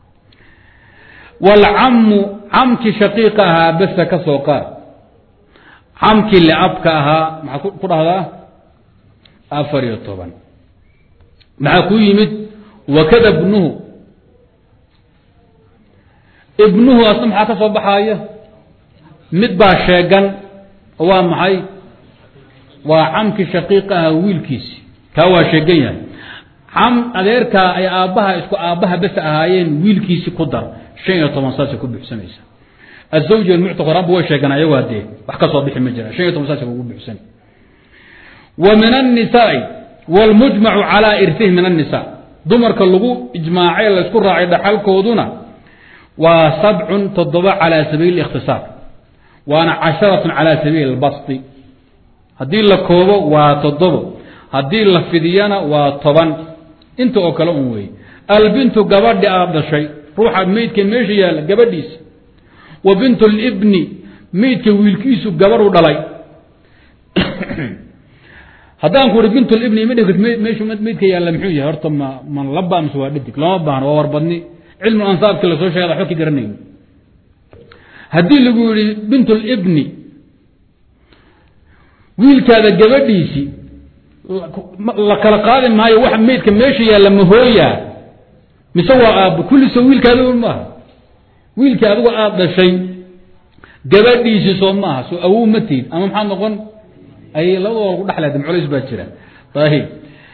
waalcamu camkii shaqiiqa ahaa besa ka soo qaad camkii liabka ahaa maxaa ku dhahdaa afar iyo toban maxaa ku yimid wakada ibnuhu ibnuhu asna maxaa ka soo baxaaya mid baa sheegan oo waa maxay waa camkii shaqiiqaha wiilkiisi kaa waa sheegan yahay cam adeerkaa ay aabbaha isku aabbaha bes ahaayeen wiilkiisi ku dar shan iyo toban saasay ku buuxsanaysa azawj almuctaq horaanba way sheegaan ayagu haddee wax ka soo bixi ma jira shan iyo toban saasay kugu buuxsan wa min annisaai wlmujmacu calaa irtihi min annisa dumarka lagu ijmaacay laysku raacay dhaxalkooduna waa sabcun toddoba calaa sabiili ikhtisaar waana casharatun calaa sabiili albasti haddii la koobo waa toddobo haddii la fidiyana waa toban inta oo kale un weeye albintu gabadhi aad dhashay ruuxa meydka meesha yaalla gabadhiisa wa bintu libni meydka wiilkiisu gabadhu dhalay haddaan ku uri bintulibni ima dhig meeshu meydka yaalla muxuu yahay horta ma man laba mise waa dhidig lama baahno waa warbadni cilmu ansaabki lasoo sheegay waxba ka garanayno haddii lagu yihi bintulibni wiilkaada gabadhiisii la kala qaadi maayo wax meydka meesha yaalla mahooyaa mise waa aabbo kulliso wiilkaada maaha wiilkii adigu aada dhashay gabadhiisii soo maaha soo awow ma tiid ama maxaad noqon ay labadooda lagu dhexleeda culays baa jira ayib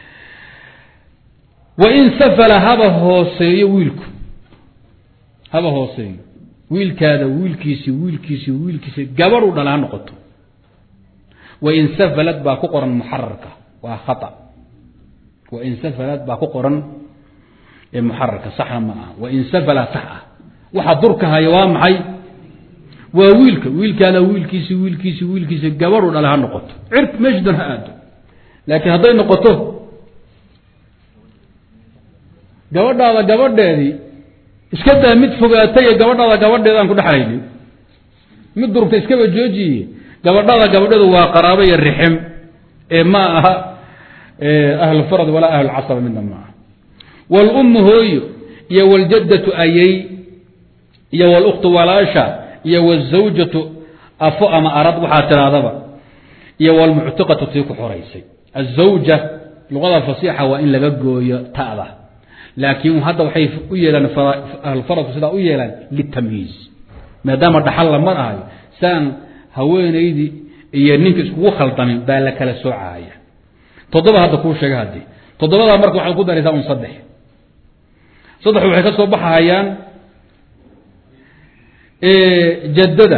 wain safala haba hooseeyo wiilku haba hooseeyo wiilkaada wiilkiisi wiilkiisi wiilkiisi gabadhu dhala ha noqoto wain safalad baa ku qoran muxararka waa khata wain safalad baa ku qoran ee muxararka saxna ma aha wain safala sax ah waxa durka haya waa maxay waa wiilka wiilkaada wiilkiisi wiilkiisi wiilkiisi gabadhu dhale ha noqoto cirk meesha dan ha aado laakiin hadday noqoto gabadhaada gabadheedii iska daa mid fogaatay ee gabadhaada gabadheeda aan ku dhexlaynin mid durugta iskaba joojiye gabadhaada gabadheedu waa qaraabo iyo rixim ee ma aha ahlfarad walaa ahlulcasaba midna ma aha wlummu hooyo iyo wljaddatu ayay iyo wluktu walaasha iyo wzawjatu afo ama arad waxaa tirahdaba iyo wlmuctiqatu tii ku xoraysay azawja luqada fasiixa waa in laga gooyo ta'da laakiin hadda waxay u yeelaan ahlfaradku sidaa u yeelaan litamyiiz maadaama dhaxal la mar ahayo saan haweenaydii iyo ninka iskugu khaldamin baa la kala soocaya toddoba hadda kuu sheega haddii toddobadaa marka waxaad ku daraysaa un saddex saddexu waxay ka soo baxahayaan jaddada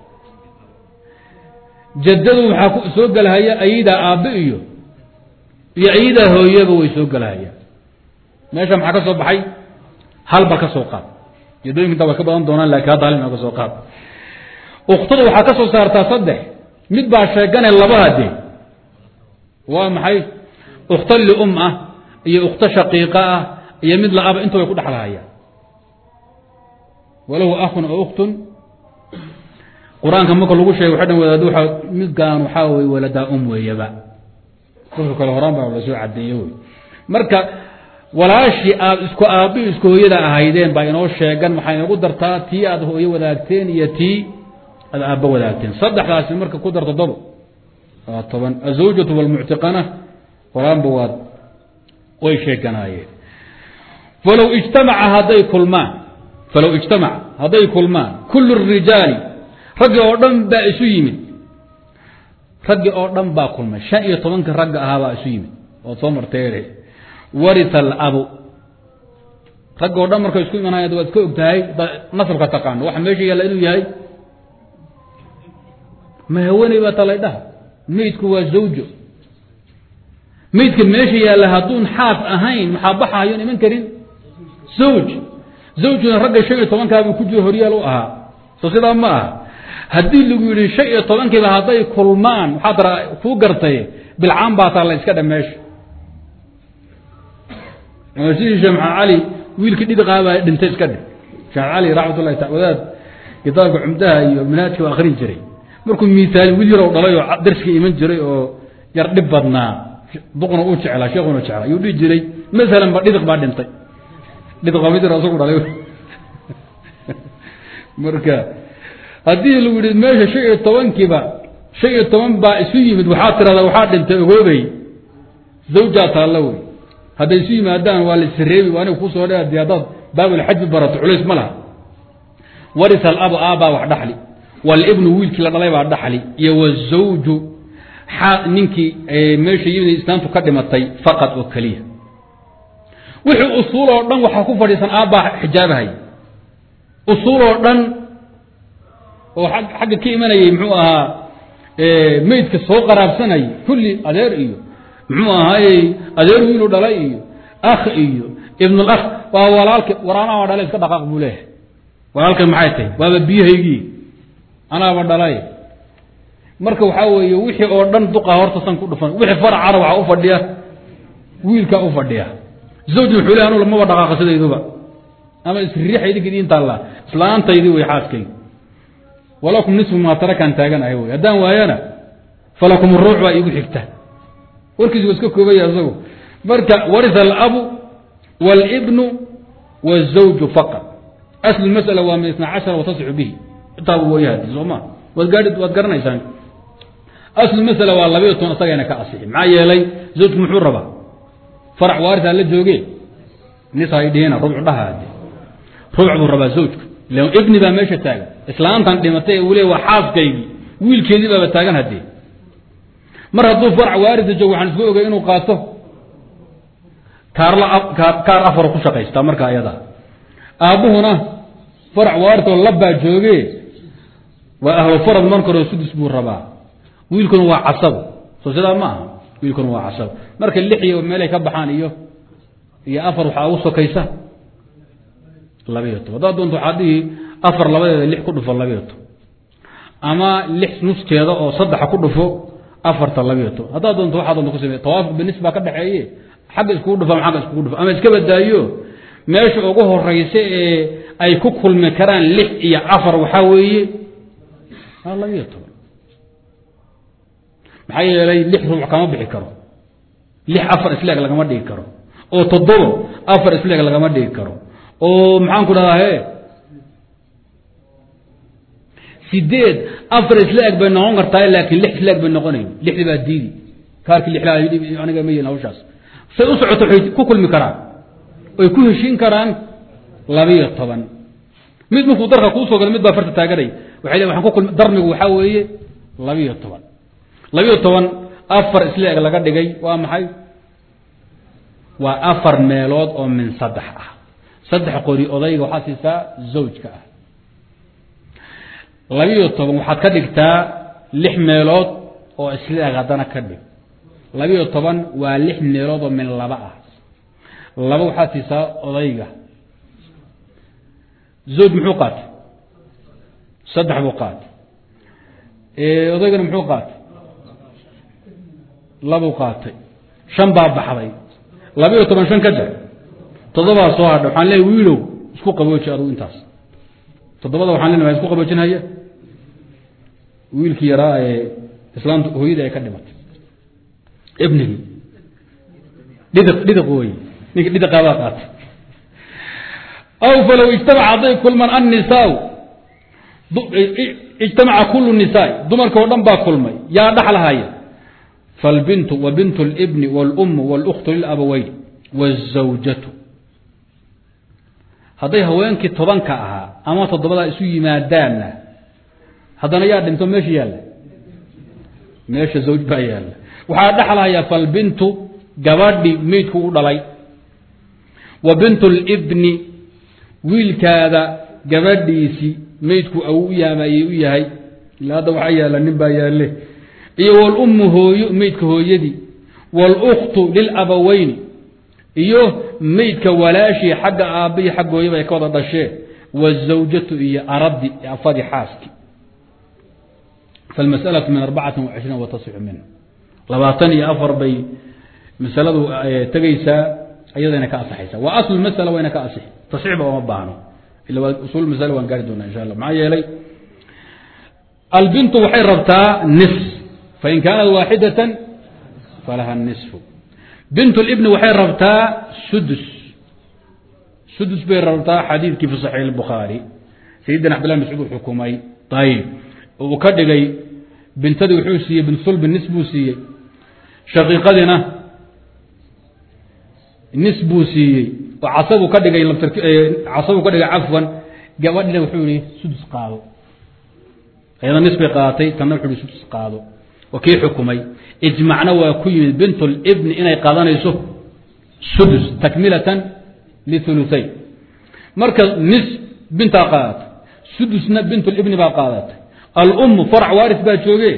jaddadu waxaa ku soo gelahaya ayadaa aabbe iyo iyo ayadaa hooyaba way soo gelahayaan meesha maxaa ka soo baxay hal bal ka soo qaad jaddooyinka intaa way ka badan doonaan lakin hadda hal ina ka soo qaad uktada waxaa ka soo saartaa saddex mid baa sheegane labaha dee waa maxay ukhto lium ah iyo ukhto shaqiiqa ah iyo mid la-aba inta way ku dhexlahayaan walahu akun o uktun qur-aanka marka lagu sheegay waxa dhan wadaad waa midkaan waxaa weye waladaa um weeyaba dadka kale horaan baa la soo cadeeye wey marka walaashii aad isku aabbi isku hooyada ahaydeen baa inoo sheegan waxaa inagu dartaa tii aad hooyo wadaagteen iyo tii aad aabbo wadaagteen saddexdaasi marka ku dar toddoba waa toban azawjatu walmuctiqana horaanba waad way sheeganaayeen falow ijtamaca hadday kulmaan falow ijtamaca hadday kulmaan kullu rijaali raggi oo dhan baa isu yimid raggi oo dhan baa kulmay shan iyo tobanka ragga ahaa baa isu yimid ood soo marteere warita alabu ragga oo dhan markay isku imanaya waad ka og tahay nasabka taqaano waxa meesha yaalla inuu yahay ma haweeney baa talaydhaha meydku waa zawjo meydka meesha yaalla hadduun xaas ahayn maxaa baxahayoon iman karin zawj zawjuna ragga shan iyo tobankaabuu ku jiro horyaal u ahaa soo sidaa ma aha haddii lagu yidhi shan iyo tobankiiba hadday kulmaan waxaad ra kuu gartay bilcaan baa taa la iska dha meesha sidii sheekh maxamed cali wiilkii dhidiqaa baa dhintay iska dhig sheekh cali raxmat ullahi ta wadaad kitaabka cumdaha iyo manhaajka u akrin jiray markuu miisaali wiil yarow dhalay oo darskii iman jiray oo yar dhib badnaa duqna uu jeclaa sheekuna jeclaa ayuu dhihi jiray masalan ba dhidiq baa dhintay dhidiq waa mid yar isagu dhalay marka haddii lagu yihi meesha shan iyo tobankiiba shan iyo toban baa isu yimid waxaa tirahdaa waxaa dhintay ogoobey zawjaa taalla wey hadday isu yimaadaan waa la isreebi waa aniga kusoo dhe adi haddaad baabulxaji barato culays ma laha warisa alabu aabbaa wax dhaxli walibnu wiilkii la dhalay baa dhaxli iyo wazawju ninkii meesha yimid islaamtu ka dhimatay faqad oo keliya wixii usuul oo dhan waxaa ku fadhiisan aabbaa xijaabahay usuul oo dhan oo xagga ka imanayay muxuu ahaa meydka soo qaraabsanay kulli adeer iyo muxuu ahaayey adeer wiilu dhalay iyo akh iyo ibn lakh waa walaalka war anaaba dhalay iska dhaqaaq buu leeyahay walaalka maxay tahay waaba biyahaygii anaaba dhalay marka waxaa weeye wixii oo dhan duqa horta san ku dhufan wixii faracana waxaa u fadhiya wiilkaa u fadhiya zawj wuxuu le anu lamaba dhaqaaqa sidayduba ama isriixa idinka idiin taalla islaantaydii way xaaskaygi walakum nisfu maa tarakaan taaganahay wey haddaan waayana falakum ruuc baa iigu xigta warkiisu waa iska koobaya isagu marka warisa alabu wاlibnu wالzawju faqad aslu masala waa min isna cashara watasixu bihi intaaba wayahadi soo ma waad gaai waad garanaysaan aslu masala waa labayo toban isagayna ka asixi maxaa yeelay zawjku muxuu rabaa farac waarisa la jooge nis hay dhihina rubcu dhahaade ruuc buu rabaa zawjku ila ibni baa meesha taagan islaantan dhimatay uu le waa xaaskaygii wiilkeedii baaba taagan haddee mar hadduu farac waarisa joogo waxaan isku ogay inuu qaato kaarla kaar afar ku shaqaystaa marka ayada aabbuhuna farac waarisoo labbaa jooge waa ahlu farad marka hore sudus buu rabaa wiilkuna waa casabo soo sidaa ma aha wiilkuna waa casabo marka lix iyo meelay ka baxaan iyo iyo afar waxaa ugu sokaysa labayo toban haddaad doonto waxaa dhihi afar labadeeda lix ku dhufo labayo toban ama lix nuskeeda oo saddexa ku dhufo afarta labayo toban haddaad doonto waxaa doonto ku samey tawaafuq binis baa ka dhexeeye xagga iskugu dhufo ama agga iskugu dhufo ama iska badaayo meesha ugu horeysa ee ay ku kulmi karaan lix iyo afar waxaa weeye labayo toban maxaa yeelay lix ruuc kama bixi karo lix afar isleeg lagama dhigi karo oo toddobo afar isleeg lagama dhigi karo oo maxaan ku dhahdaa he sideed afar isleeg bay noqon kartaa laakiin lix isleeg bay noqonayn lixdi baa diidi kaarkii lixlaa aniga ma yeelin hawshaas say u socoto waxay ku kulmi karaan oy ku heshiin karaan labiyo toban mid markuu darka kuusoo galo mid baa farta taaganay waxay le waan ku kulmi darmigu waxaa weeye labiyo toban labiyo toban afar isleeg laga dhigay waa maxay waa afar meelood oo min saddex ah saddex qori odayga waxaad siisaa zawjka ah labiyo toban waxaad ka dhigtaa lix meelood oo isleeg haddana ka dhig labiyo toban waa lix meelood oo min laba ah laba waxaad siisaa odayga zawj muxuu qaatay saddex buu qaatay odaygana muxuu qaatay labuu qaatay shan baa baxday labiyo toban shan ka jar toddobaa soo hadha waxaan leeya wiilow isku qabooji adugu intaas toddobada waxaan lena isku qaboojinhaya wiilkii yaraa ee islaamta hooyada ay ka dhimatay ibnigii dhidiq dhidiq wey ninkii dhidiqaabaa qaatay aw falow ijtamaca hadday kulman annisaa ijtamaca kulu nisaa dumarka oo dhan baa kulmay yaa dhaxlahaya falbintu wa bint اlbni wاlum wاlkhtu lilabaweyn wالzawjatu hadday haweenkii tobanka ahaa ama toddobadaa isu yimaadaanna haddana yaa dhinto meesha yaalla meesha zawj baa yaalla waxaa dhexlahayaa falbintu gabadhi meydku u dhalay wa bint اlbni wiilkaada gabadhiisii meydku au u yaamayey u yahay ila hadda waxaa yaalla nin baa yaalle iyo wlummu hooyo meydka hooyadii wاlkhtu lilabaweyni iyo meydka walaashii xagga aabbihi xagga hooyaba ay ka wada dhasheen wالزawjatu iyo aradi afadii xaaski falmasأlaة min arbacati وacishriin watasixu minhu labaatan iyo afar bay masaladu tegaysaa iyadayna ka asaxaysa wa asl masala wayna ka asixi tasxiixba oma baahno ila waa usul masala waan gaari doonaa insha allah maxaa yeelay albintu waxay rabtaa nis fain kaanat waaxidatan falaha nisfu bint اlibni waxay rabtaa sudus sudus bay rabtaa xadiidkii fi saxiix اlbukhaari sayidina cabdillah mascuud uu xukumay ayib uu ka dhigay bintadii wuxuu siiyey bint sulbi nis buu siiyey shaqiiqadiina nis buu siiyey oo casabuu ka dhigay casabuu ka dhigay cafwan gabadhina wuxuu yihi sudus qaado ayada nis bay qaadatay tanna wuxuu yihi sudus qaado waa kii xukumay ijmacna waa ku yimid bint libni inay qaadanayso sudus takmilatan liuluayn marka nis bintaa qaadatay sudusna bintulibni baa qaadatay alummu farc waaris baa jooge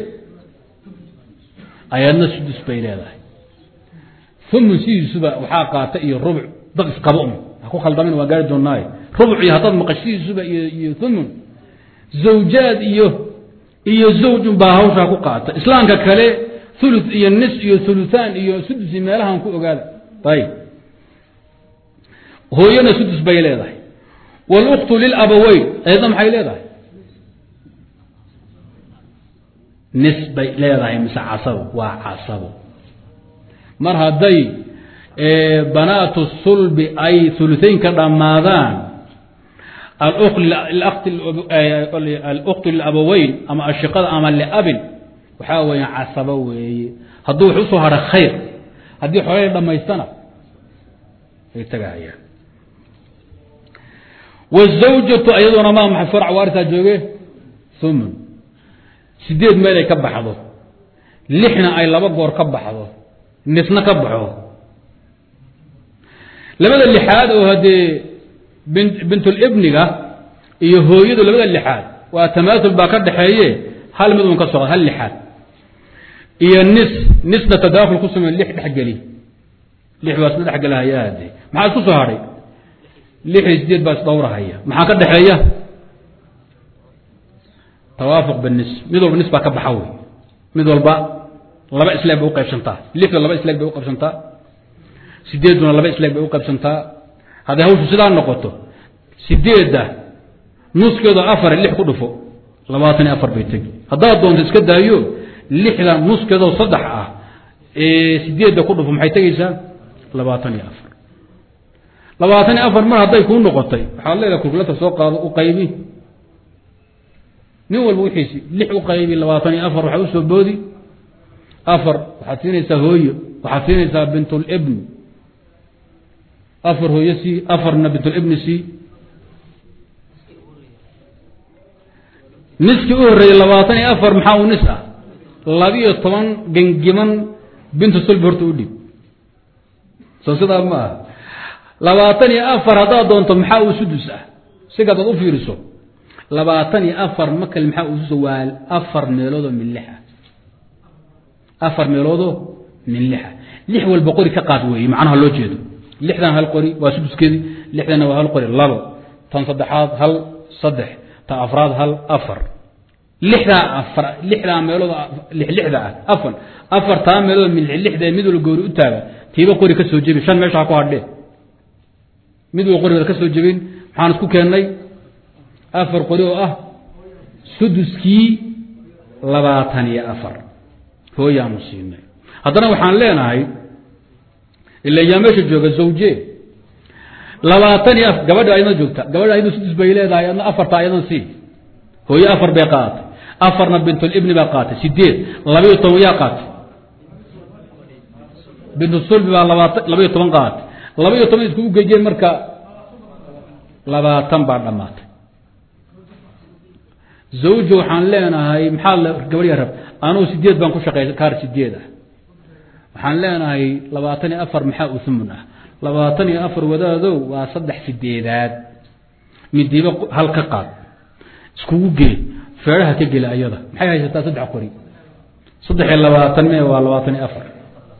ayadna sudus bay leedahay umun sidiisuba waxaa qaata iyo rubuc dad isqaba un ha ku khaldamin waa gaari doonaaye rubuc iyo haddaad maqashidiisuba iyo umun zawjaad iyo iyo zawj unbaa hawshaa ku qaata islaamka kale ulu iyo nis iyo uluaan iyo sudus meelahan ku ogaada ayib hooyana sudus bay leedahay wاluktu lilabaweyn ayadna maxay leedahay nis bay leedahay mise casabo waa casabo mar hadday banaatu sulbi ay uluaynka dhammaadaan aluktu lilabaweyn ama ashiqada ama liabin waxaa weya casabo weeye hadduu wax usoo hara khayr haddii xoolay dhammaystana ay tagahayaan wazawjatu iyaduna maa maxay farc waarisaa jooge umun sideed meel ay ka baxdo lixna ay laba goor ka baxdo nisna ka baxo labada lixaad oo haddee bintulibniga iyo hooyadu labada lixaad waa tamaatul baa ka dhaxeeye hal mid un ka soo hal lixaad iyo nis nisna tadaakul ku samey lix dhexgeli lix baa isla dhexgelahaya hade maxaa isku soo hadhay lix iyo sideed baa isdhowrahaya maxaa ka dhexeeya tawaafuq binis mid walba nis baa ka baxa wey mid walba laba isleeg bay uqaybsantaa lixda laba isleeg bay uqaybsantaa sideeduna laba isleeg bay uqaybsantaa hadday hawshu sidaa noqoto sideedda nuskeedo afar lix ku dhufo labaatan iyo afar bay tegi haddaad doonto iska daayo lixda nuskeedoo saddex ah ee sideedda ku dhufo maxay tegeysaa labaatan iyo afar labaatan iyo afar mar hadday kuu noqotay waxaad leedahay kulkulata soo qaado u qaybi nin walba wixiisi lix u qaybi labaatan iyo afar waxaa usoo boodi afar waxaad siinaysaa hooyo waxaad siinaysaa bintulibni afar hooyo sii afarna bintulibni sii niskii u horreeyey labaatan iyo afar maxaa uu nis ah labiyo toban gengiman bintu sulbi horta u dhib soo sidaa ma aha labaatan iyo afar haddaad doonto maxaa uu sudus ah siga adaad u fiiriso labaatan iyo afar makal maxaa uu sudus waa afar meeloodoo min lixa afar meeloodoo min lixa lix walba qori ka qaad weeye macnaha loo jeedo lixdan hal qori waa suduskeedii lixdanna waa hal qori labo tan saddexaad hal saddex tan afraad hal afar lixdaa afar lixdaa meelood lixlixda ah afan afartaa meelood min lixda mid walba goori u taaga tiiba qori ka soo jebi shan meesha ha ku hadhee mid walba qori ka soo jebin maxaan isku keennay afar qori oo ah suduskii labaatan iyo afar hooyaanu siinay haddana waxaan leenahay ila yaa meesha jooga zawje labaatan iyo afar gabadha ayadna joogta gabadha ayadna sudus bay leedahay adna afarta ayadan sii hooye afar bay qaadatay afarna bintulibni baa qaatay sideed labayo toban yaa qaatay bintusulbi baa labaatan labayo toban qaatay labayo toban iskugu gejeen marka labaatan baa dhammaatay zawjo waxaan leenahay maxaa gabadhya rab anugu sideed baan ku shaqeey kaar sideed ah waxaan leenahay labaatan iyo afar maxaa uhumun ah labaatan iyo afar wadaadow waa saddex sideedaad midiiba hal ka qaad iskugu gee feedhaha ka geli ayada maxay haysataa saddex qori saddex iyo labaatan me waa labaatan iyo afar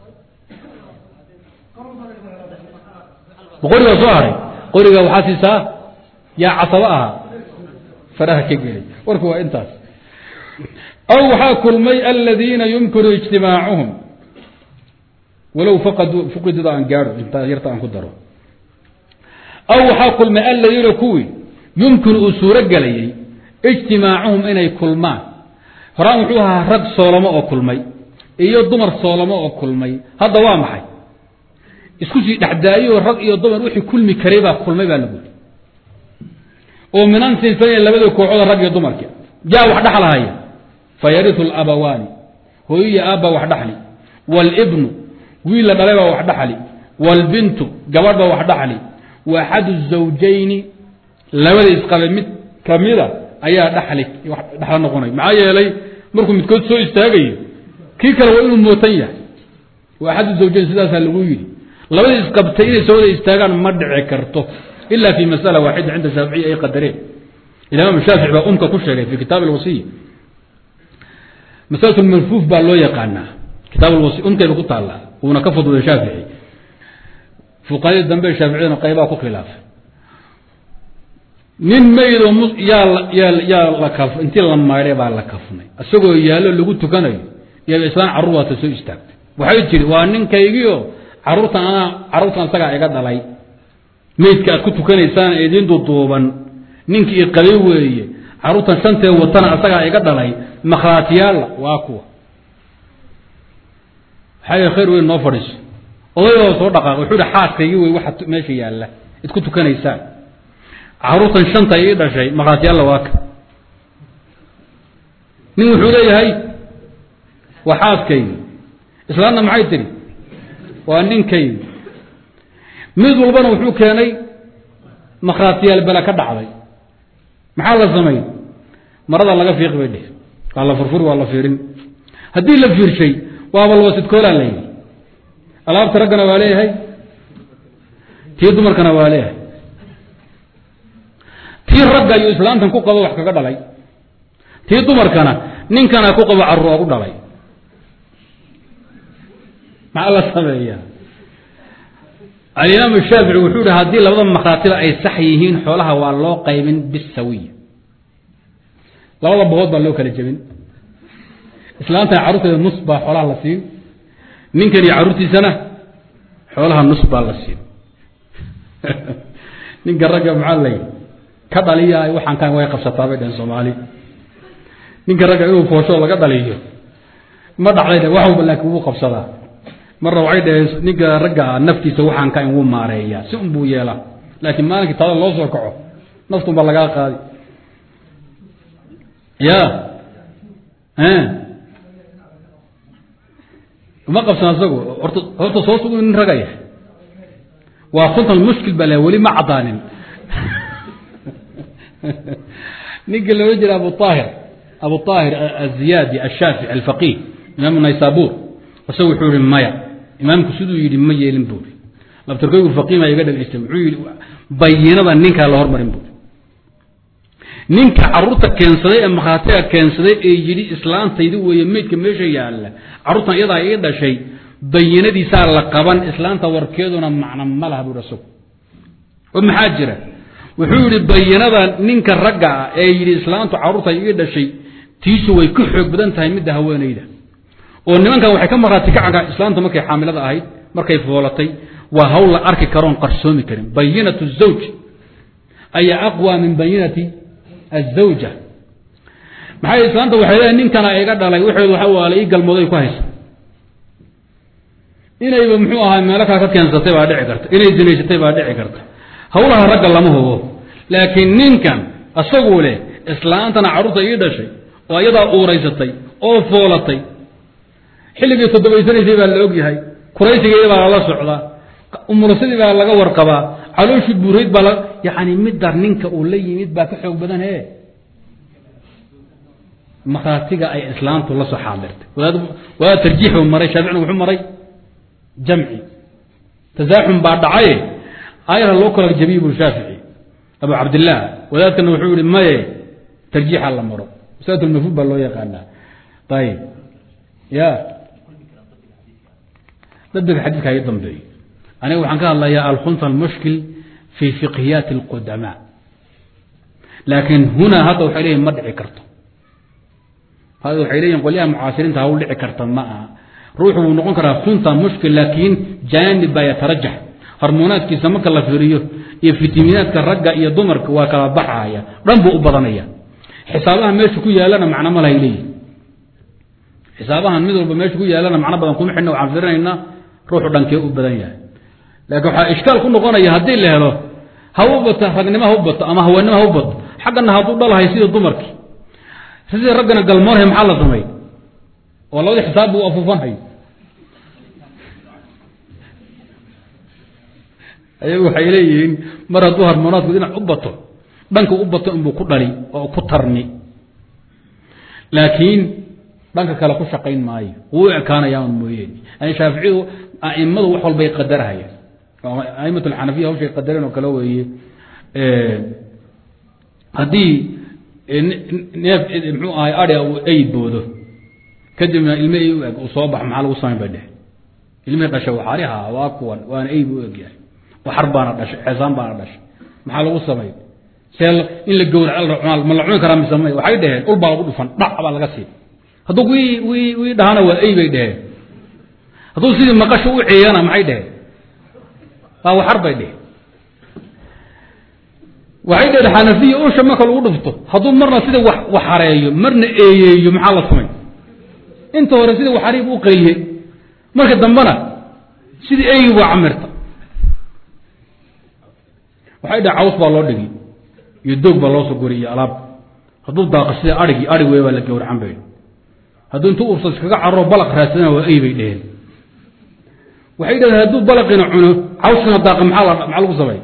qorigaa soo haray qoriga waxaa siisaa yaa casabo ahaa feedhaha ka geli warku waa intaas aw waxaa kulmay aladiina yumkinu ijtimaacuhum walow fuqidida aan gaadho intaa yarta aan ku daro aw waxaa kulmay aladiina kuwii yumkinu uu suuro gelayay ijtimaacuhum inay kulmaan horaan wuxuu ahaa rag soolamo oo kulmay iyo dumar soolamo oo kulmay hadda waa maxay isku sii dhexdaayo rag iyo dumar wixii kulmi karay baa kulmay baa lagu yiri oo minan sinfanayn labada kooxooda rag iyo dumarki yaa wax dhexlahaya fayariu labawaani hooyiya aabba wax dhaxli wاlbnu wiil la dhalay baa wax dhaxli wاlbintu gabadh baa wax dhaxli wa axadu الزawjayni labada isqabe mid kamida ayaa dhali dhexla noqonay maxaa yeelay markuu midkood soo istaagayo kii kale waa inuu mootan yahay waa axadu zawjayn sidaasaa lagu yidhi labadii isqabtay inay soo wada istaagaan ma dhici karto ila fi masala waaxida cinda shaaficiya ay qadareen imaam shaafici baa umka ku sheegay fi kitaab alwasiy masalatu lmalfuuf baa loo yaqaanaa kitaab alwasiy umkayba ku taallaa wuuna ka fudwday shaafici fuqahadii dambe shaaficiyadana qaybaa ku khilaafay nin maydoo yaa yaa yaa la kaf intii la maydhay baa la kafnay isagoo yaallo lagu tukanayo iyaba islaan carruur waata soo istaagtay waxay tiri waa ninkaygiio carruurtan anaa carruurtan isagaa iga dhalay maydka aad ku tukanaysaan ee idiin duduuban ninkii iqabay weeye carruurtan shantee watana isagaa iga dhalay makhraatiyaalla waa kuwa waxaa khayr weyn noo fadhiiso odaybaa soo dhaqaaqay wuxuu ihi xaaskaygii wey waxa meesha yaalla id ku tukanaysaan carruurtan shanta ii dhashay makhraatiyaalla waa ka nin wuxuu leeyahay waa xaaskaygi islaanna maxay tiri waa ninkaygi mid walbana wuxuu keenay makhraatiyaal bela ka dhacday maxaa la samay marada laga fiiqi bay dheh waa la furfuri waa la fiirin haddii la fiirshay waaba labasidkoolaa la yidhi alaabta raggana waa leeyahay tii dumarkana waa leeyahay tii ragga iyo islaamtan ku qabo wax kaga dhalay tii dumarkana ninkana ku qabo carruur oogu dhalay maxaa la sameeyaa alimaam shaafici wuxuu ihi haddii labada makhraatiba ay sax yihiin xoolaha waa loo qaybin bisawiya labada boqood baa loo kala jebin islaamtana carruurteeda nus baa xoolaha la siin ninkan iyo carruurtiisana xoolaha nus baa la siin ninka ragga maxaa lay ka dhaliya waxaan kan way qabsataa bay dhaheen soomaali ninka ragga inuu foosho laga dhaliyo ma dhacday wax walba laakiin wuu qabsadaa marna waxay dhaheen ninka ragga naftiisa waxaan ka in wuu maareeyaa si un buu yeelaa laakiin maalinkii taada loo soo kaco naftun baa lagaa qaadi ya uma qabsan asagu horta horta soo sugu nin ragaya waa kuntan mushkil baa le weli ma cadaanin ninka loola jira abu aahir abu aahir aziyaadi ashaafici alfaqih imaamu naysabur isagu wuxuu ihi maya imaamku siduu yidhi ma yeelin buuri labtarkoygu faqiima iga dhageystay wuxuu yidhi bayinada ninkaa la hormarin buuri ninka carruurta keensaday ee makhaatiga keensaday ee yidhi islaantaydi weeye meydka meesha yaalla carruurtan iyadaa ii dhashay bayinadiisaa la qaban islaanta warkeeduna macna ma laha buuri isagu oo maxaa jira wuxuu yidhi bayinada ninka ragga ah ee yidhi islaantu carruurta ii dhashay tiisu way ka xoog badan tahay midda haweenayda oo nimankan waxay ka marhaati kacaga islaamta markay xaamilada ahayd markay foolatay waa hawl la arki karoon qarsoomi karin bayinatu zawj ayaa aqwa min bayinati azawja maxay islaamta waxay leedahay ninkana iga dhalay waxeedu waxa waala ii galmooday ku haysa inayba muxuu ahaa meelo kale ka keensatay baa dhici karta inay zinaysatay baa dhici karta hawlaha ragga lama hubo laakiin ninkan isagu leh islaantana carruurta ii dhashay oo iyadaa uuraysatay oo foolatay xilligii toddobaysanaysay baa la ogyahay kuraysigeeda baa lala socdaa umulasadii baa laga warqabaa calooshii buurayd baa yani midda ninka uu la yimid baa ka xoog badan he makhaatiga ay islaamtu la soo xaadirtay wadaad tarjiix buu maray shaaficina wuxuu maray jamci tasaaxum baa dhacaye ayara loo kala jabiye buu shaafici abu cabdillaah wadaadkana wuxuu yihi maye tarjiixa la maro masalatulmafhuud baa loo yaqaanaa ayib ya dabdega xadiidka ii dambeeyo aniga waxaan ka hadlayaa alkhunta almushkil fi fiqhiyaati alqudamaa laakiin hunaa hadda waxay leeyihin ma dhici karto hadda waxay leeyihin qolyaha mucaasiriinta hawl dhici karta ma aha ruuxu wuu noqon karaa khunta mushkil laakiin jaanib baa yatarajax hormoonaadkiisa marka la fiiriyo iyo fitaminaadka ragga iyo dumarka waa kala baxaya dhan buu u badanaya xisaabaha meesha ku yaalana macno ma lahay leeyihin xisaabahan mid walba meesha ku yaalana macno badan kuma xidhna waxaan firinaynaa ruuxu dhankee u badan yahay laakiin waxaa ishkaal ku noqonaya haddii la helo ha u bato ragnimo ha u bato ama haweenimo ha u bato xaggana hadduu dhalahay sida dumarkii sidii raggana galmoonhay maxaa la samay oo labadii xisaab buu afuufanhay ayagu waxay leeyihiin mar hadduu harmoonaadku dhinac u bato dhanka u bato inbuu ku dhali oo ku tarni laakiin dhanka kale ku shaqayn maayo wuu ekaanayaan mooyeen yani shaaficiyadu aimadu wax walbay qadarhayaan aimat alxanafiya hawshay qadareen oo kale weeye haddii neef mxuu ahay adhia uu ay boodo kadibna ilme ay u eg uu soo bax maxaa lagu samayn bay dheh ilmihii dhashay waxaariha waa kuwan waana ay buu egyahay waxar baana dhashay xeesaan baana dhashay maxaa lagu samay see in la gowrac ma la cuni karaa mise may waxay dhaheen ul baa lagu dhufan dhac baa laga sii hadduu wi wi wii dhahana waa ay bay dheheen hadduu sidii maqasho u ceeyana maxay dheheen waa waxar bay dheheen waxay dheheen xanafiya usha marka lagu dhufto hadduu marna sida waxareeyo marna eeyeeyo maxaa la samay inta hore sida waxariib u qayliyey marka dambena sidii eegi waa camirta waxay dhaheen caws baa loo dhigi iyo doog baa loo soo gori iyo alaab hadduu daaqo sida arigii arig wey baa la gowracan bay hadduu intuu ubsa iskaga carro balaq raadsadana waa ey bay dheheen waxay dhaheen hadduu balaqina cuno cawskana daaqa maxaa la maxaa lagu samay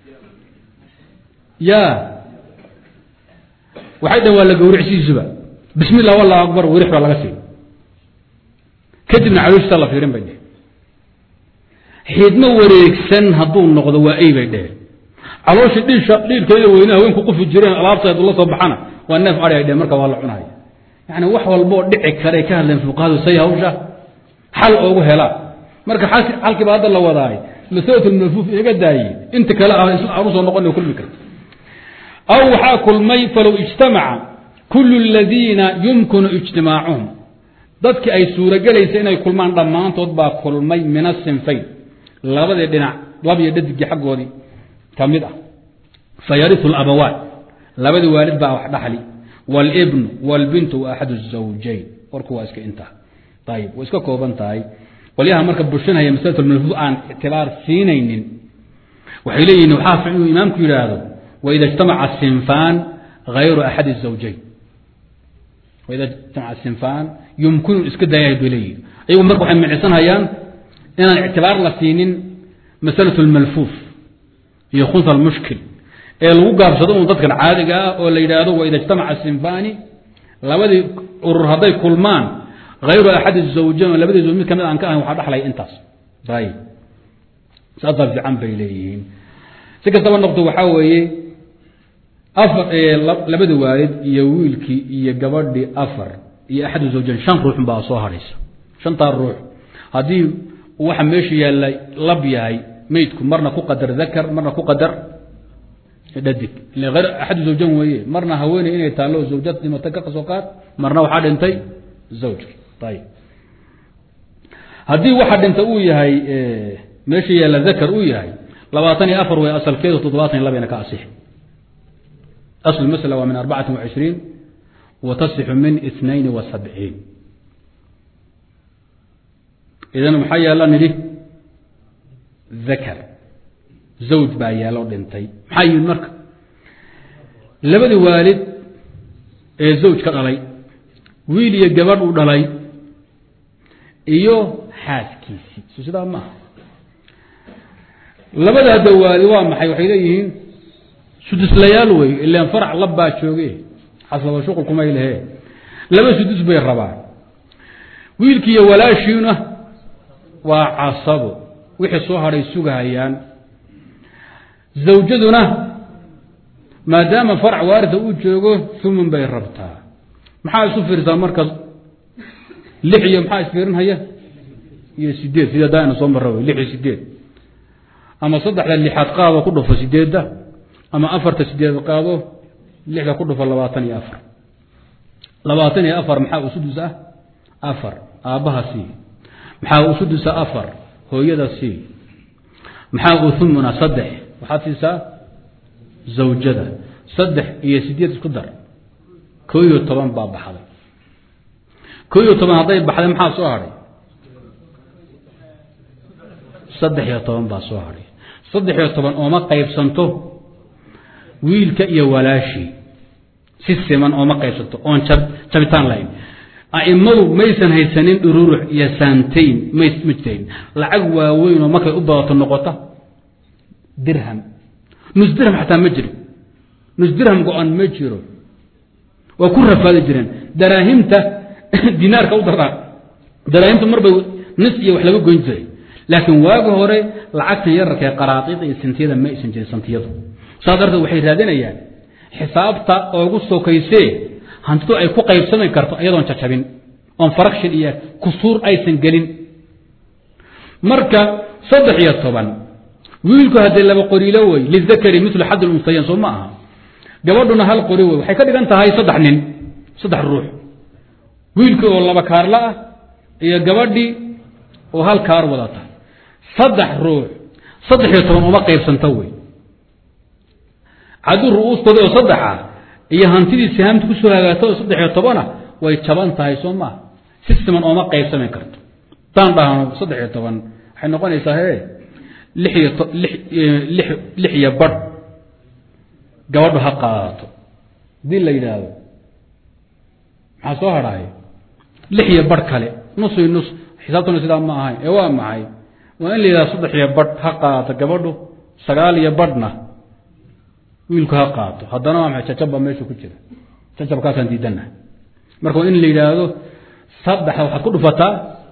ya waxay dhaheen waa la gowricsiisuba bismi illah wallahu akbar werix baa laga sii kadibna calooshiisa la fiirin bay dheheen xiidmo wareegsan hadduu noqdo waa ey bay dheheen calooshii dhiisha dhiilkeeda weyne haweenku qufi jireen alaabta hadduu la soo baxana waa neef adhi ay dheheen marka waa la cunaya yani wax walboo dhici karay ka hadleen fuqahadu say hawsha xal oogu helaan marka xalkiiba hadda la wadaay masalat lmalfuuf iga daayey inta kale ah aanu soo noqon kulmi karta aw waxaa kulmay falow ijtamaca kulu ladiina yumkinu ijtimaacuhum dadkii ay suurogelaysa inay kulmaan dhammaantood baa kulmay min asinfayn labadii dhinac labiyo dhadigii xaggoodii ka mid ah fayariu labawaan labadii waalid baa wax dhaxli wاlbnu wاlbintu wa axad الزawjayn warku waa iska intaa ayib way iska kooban tahay qolyaha marka bushinaya maslatu malfuuf aan ictibaar siinaynin waxay leeyihin waxaa fiican inuu imaamku yidhaahdo waida اجtamaca sinfaan hayru axad الزawjayn waida ijtamaca sinfaan yumkinu iska dayahay bay leeyihin ayagu marka waxay micisanhayaan inaan ictibaar la siinin masalaة اlmalfuuf iyo khunsa اlmushkil ee lagu gaabsado un dadkan caadiga ah oo la yidhaahdo waida ijtamaca sinfani labadii urur hadday kulmaan hayru axadi zawjayn oo labadii zawj mid kamid aan ka ahayn waxaa dhaxlaya intaas ayib saasaa fiican bay leeyihiin si kastaba noqto waxaa weeye afar labada waalid iyo wiilkii iyo gabadhii afar iyo axadu zawjayn shan ruux baa soo hadhaysa shantaa ruux haddii waxa meesha yaalla lab yahay meydku marna ku qadar dakar marna ku qadar dhadig axadu zawjan weeye marna haweeney inay taallo zawjad dhimata ka soo qaad marna waxaa dhintay zawjki ayib haddii waxa dhinta uu yahay meesha yaalla dakar uu yahay labaatan iyo afar wey asalkeedu toddobaatan iyo labayna ka asixi asl masla waa min arbacati wa cishriin wa tasixu min itnayn wa sabciin idan maxaa yaalla nidhi dakar zawj baa yaalo dhintay maxaa yimid marka labadii waalid ee zawj ka dhalay wiil iyo gabadh uu dhalay iyo xaaskiisii so sidaa maaha labada hadda waalid waa maxay waxay leeyihiin suduslayaal wey ilan farac labbaa jooge xasaba shuqul kumay lehe laba sudus bay rabaan wiilkii iyo walaashiina waa casabo wixii soo hadhay sugahayaan zawjaduna maadaama farac waarisa uu joogo umun bay rabtaa maxaa isu fiirsaa marka lix iyo maxaa isfiirinhaya iyo sideed sida daana soo mara lix iyo sideed ama saddexda lixaad qaado ku dhufo sideedda ama afarta sideed qaado lixda ku dhufo labaatan iyo afar labaatan iyo afar maxaa usudus ah afar aabbaha sii maxaa usudusa afar hooyada sii maxaa uthumuna saddex waxaad siisaa zawjada saddex iyo sideed isku dar koo iyo toban baa baxday koo iyo toban hadday baxday maxaa soo hadhay saddex iyo toban baa soo hadhay saddex iyo toban ooma qaybsanto wiilka iyo walaashii si siman ooma qaybsanto oon jabitaan lahayn aimadu maysan haysanin dhururux iyo saantayn may ma jirayn lacag waaweyn oo markay u badato noqota dirham nus dirham xataa ma jiro nus dirham go-an ma jiro waa ku rafaadi jireen daraahimta dinaarka u daraa daraahimtu marbay nis iyo wax laga goyn jiray laakiin waagi hore lacagtan yararka ee qaraadida iyo sintiyada ma aysan jirin santiyadu saas darteed waxay raadinayaan xisaabta oogu sokaysee hantidu ay ku qaybsami karto iyadoon jacabin oon farakshin iyo kusuur aysan gelin marka saddex iyo toban wiilku haddii laba qoriilo wey lidakari milu xad lunsayan soo ma aha gabadhuna hal qori wey waxay ka dhigan tahay saddex nin saddex ruux wiilkii oo laba kaarla ah iyo gabadhii oo hal kaar wadata saddex ruux saddex iyo toban uma qaybsanta wey hadduu ru'uustooda oo saddexa iyo hantidii sihaamta kusoo hagaagta oo saddex iyo tobana way jaban tahay soo maa si siman ooma qaybsami karto haddaan dhahno saddex iyo toban waxay noqonaysaa he lix iyo lix lix iyo badh gabadhu ha qaadato haddii la yidhaahdo maxaa soo hadhaay lix iyo badh kale nus iyo nus xisaabtuna sidaa ma ahayn ee waa maxay waa in la yidhahdo saddex iyo badh ha qaadato gabadhu sagaal iyo badhna wiilku ha qaato haddana waa maxay jajab baa meesha ku jira jajabkaasaan diidanahay marka waa in la yidhaahdo saddexa waxaad ku dhufataa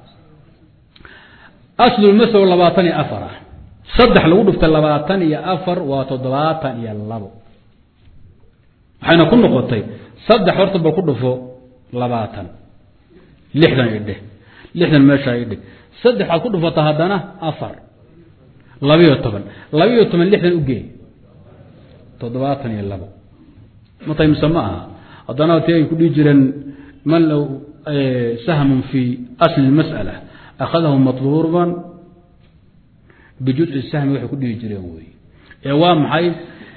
aslulmaslow labaatan iyo afar ah saddex lagu dhuftay labaatan iyo afar waa toddobaatan iyo labo waxayna ku noqotay saddex horta ba ku dhufo labaatan lixdan idhe lixdan meeshaa idhe saddex waad ku dhufataa haddana afar labiyo toban labiyo toban lixdan ugeey toddobaatan iyo labo matay mise ma aha haddana ti ay ku dhihi jireen man low sahmun fi asli mas'ala akhadahu matluuban bijuzi sahmi waxay ku dhihi jireen wey ee waa maxay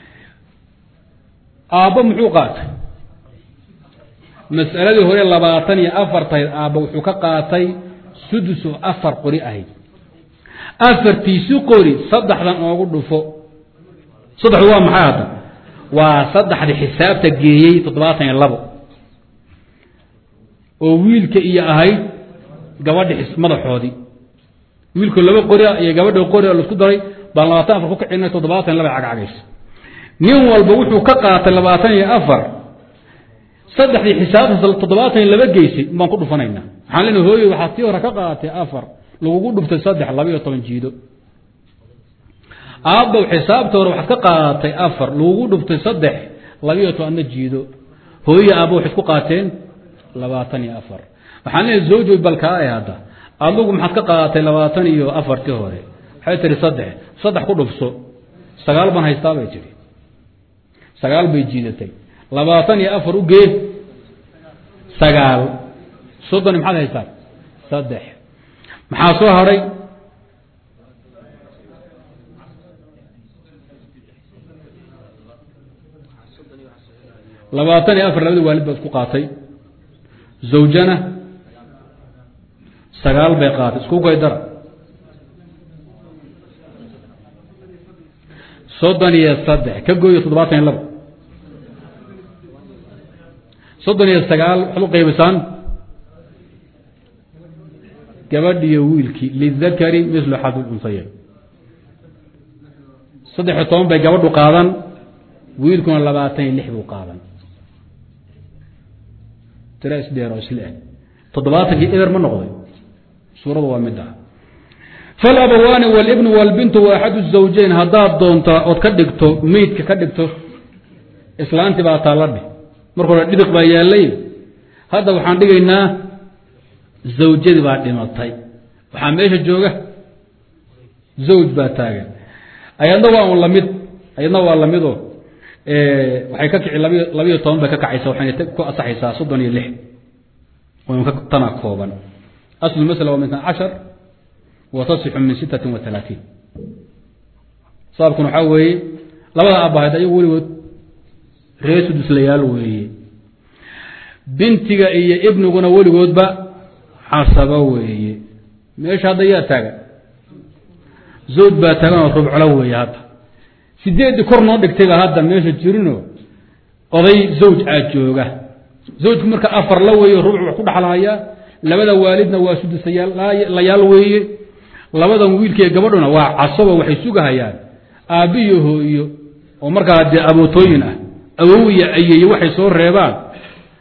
aabbo muxuu qaatay mas'aladii hore labaatan iyo afar tahayd aabba wuxuu ka qaatay sudus oo afar qori ahayd afartiisi qori saddexdan oogu dhufo saddexdu waa maxay hadda waa saddexdii xisaabta geeyey toddobaatan iyo labo oo wiilka iyo ahayd gabadhi madaxoodii wiilku laba qoria iyo gabadha qoria laisku daray baan labaatan afar ku kicina toddobaatan iyo laba cagcagaysa nin walba wuxuu ka qaatay labaatan iyo afar saddexdii xisaabtaas toddobaatan iyo laba geysay baan ku dhufanaynaa waxaan lena hooye waxaad tii hore ka qaaatay afar lagugu dhuftay saddex labaiyo toban jiido aabbow xisaabta hore waxaad ka qaadatay afar lagugu dhuftay saddex labiiyo tobanna jiido hooye aabbo waxayd ku qaateen labaatan iyo afar waxaan leeyahay zawjoy balkaa e hadda adugu maxaad ka qaadatay labaatan iyo afartii hore waxay tihi saddex saddex ku dhufso sagaal baan haystaa bay tihi sagaal bay jiidatay labaatan iyo afar u gee sagaal soddon maxaad haystaa saddex maxaa soo hadhay labaatan iyo afar labada waalid baad ku qaatay zawjana sagaal bay qaatay isku gaydara soddon iyo saddex ka gooyo toddobaatan iyo labo soddon iyo sagaal waxaad u qaybisaan gabadhiyo wiilkii lidakari mislu xadul unsaya saddex iyo toban bay gabadhu qaadan wiilkuna labaatan iyo lix buu qaadan tira isdheer oo isle eg toddobaatankii eber ma noqday suuradu waa mid ah falabawaani walibnu walbintu wa axadu zawjayn haddaad doontaa ood ka dhigto meydka ka dhigto islaanti baa taaladhi marka hore dhidiq baa yaallay hadda waxaan dhigaynaa zawjadii baa dhimatay waxaa meesha jooga zawj baa taagan ayadna waa un lamid ayadna waa lamidoo waxay ka kici labiyo labiyo toban bay ka kacaysa waxayna ku asaxaysaa soddon iyo lix tana kooban aslu masla waa min cashar wa tasixu min sittatin wa talaatiin sababkuna waxaa weeye labada abahayd ayagu weligood ree suduslayaal weeye bintiga iyo ibniguna weligoodba casabo weeye meesha hadda yaa taagan zawj baa taagan oo rubclo weeye hadda sideeddii kor noo dhigtayba hadda meesha jirino oday zawj aa jooga zawjku marka afar la weeye rubc wax ku dhexlahayaa labada waalidna waa sudusayaalayaal weeye labadan wiilkaiyo gabadhuna waa casabo waxay sugahayaan aabbiyo hooyo oo markaa dee abootooyin ah awowiya ayeeye waxay soo reebaan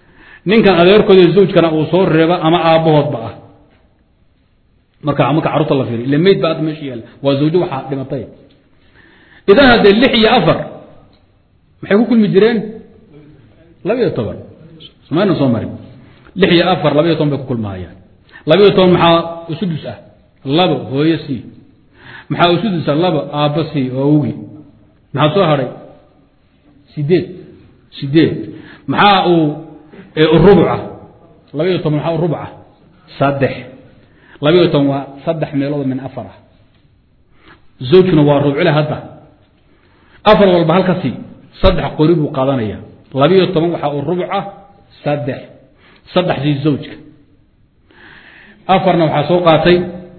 ninkan adeerkooda zawjkana uu soo reeba ama aabbahoodba ah marka marka carruurta la fiiriy ila meyd ba hadda meesha yaalla waa zawjo waxaa dhimatay idan haddee lix iyo afar maxay ku kulmi jireen labiyo toban somayna soo marin lix iyo afar labiyo toban bay ku kulmahayaan labiyo toban maxaa usudus ah labo hooyo c maxaa usudus ah labo aabba c oo awgi maxaa soo hadhay sideed sideed maxaa uu rubuca labiyo toban maxaa u rubuca saddex labiyo toban waa saddex meelood min afar ah zawjkuna waa rubcile hadda afar walba halka sii saddex qori buu qaadanaya labiyo toban waxaa uu rubuca saddex saddexdii zawjka afarna waxaa soo qaatay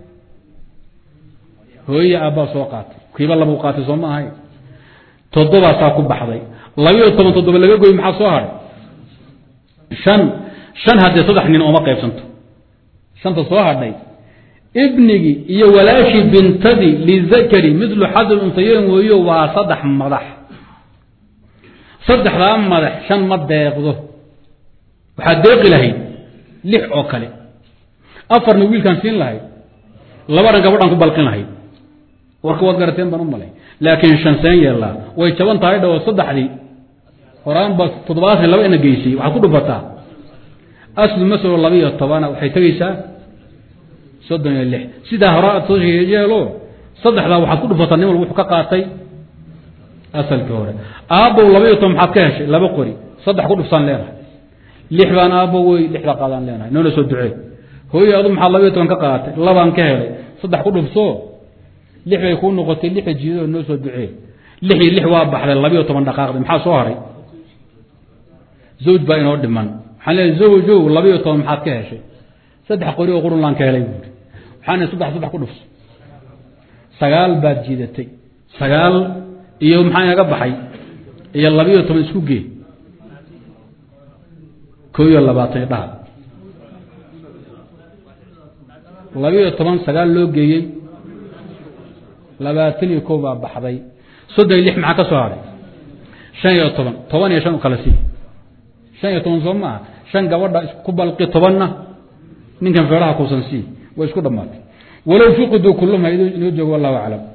hooye aabbaa soo qaatay kiiba labau qaatay soo ma ahay toddobaasaa ku baxday labiyo toban toddoba laga goy maxaa soo hadhay shan shan haddee saddex nin ooma qaybsanto shanta soo hadhay ibnigii iyo walaashii bintadii lizakari midlu xadil untayeyn weeyo waa saddex madax saddexdaa madax shan ma deeqdo waxaad deeqi lahayd lix oo kale afarna wiilkaan siin lahayd labadhan gabadhaan ku balqin lahayd warka waad garateen baan u malay laakiin shan seen yeellaa way jaban tahay dhawo saddexdii horaanba toddobaatan laba ina geysay waxaad ku dhufataa aslu masalo labiiyo tobana waxay tegeysaa soddon iyo lix sidaa hore aad soo yeelo saddexdaa waxaad ku dhufataa nin walba wuxuu ka qaatay asalkii hore aabbow labaiyo toban maxaad ka heshay laba qori saddex ku dhufsaan leenahay lix baan aabbo wey lixda qaadaan leenahay noona soo ducee hooye adu maxaad labaiyo toban ka qaadatay labaan ka helay saddex ku dhufso lix bay kuu noqotay lixa jiidoo noo soo ducee lix iyo lix waa baxday labiiyo toban dhaqaaqday maxaa soo haray zawj baa inoo dhiman waxaan leeay zawjow labiiyo toban maxaad ka heshay saddex qori oo qurunlaan ka helay buuri waxaan saddex saddex ku dhufso sagaal baad jiidatay sagaal iyo maxaa inaga baxay iyo labiiyo toban isku gee ko iyo labaatan dhaha labiiyo toban sagaal loo geeyey labaatan iyo kow baa baxday soddon iyo lix maxaa ka soo hadhay shan iyo toban toban iyo shan u kala sii shan iyo toban soo maaha shan gabadha ku balqi tobanna ninkan feeraha kuusan sii way isku dhammaatay walow fuqiduu kulluhum ha inoo joogo wallahu aclam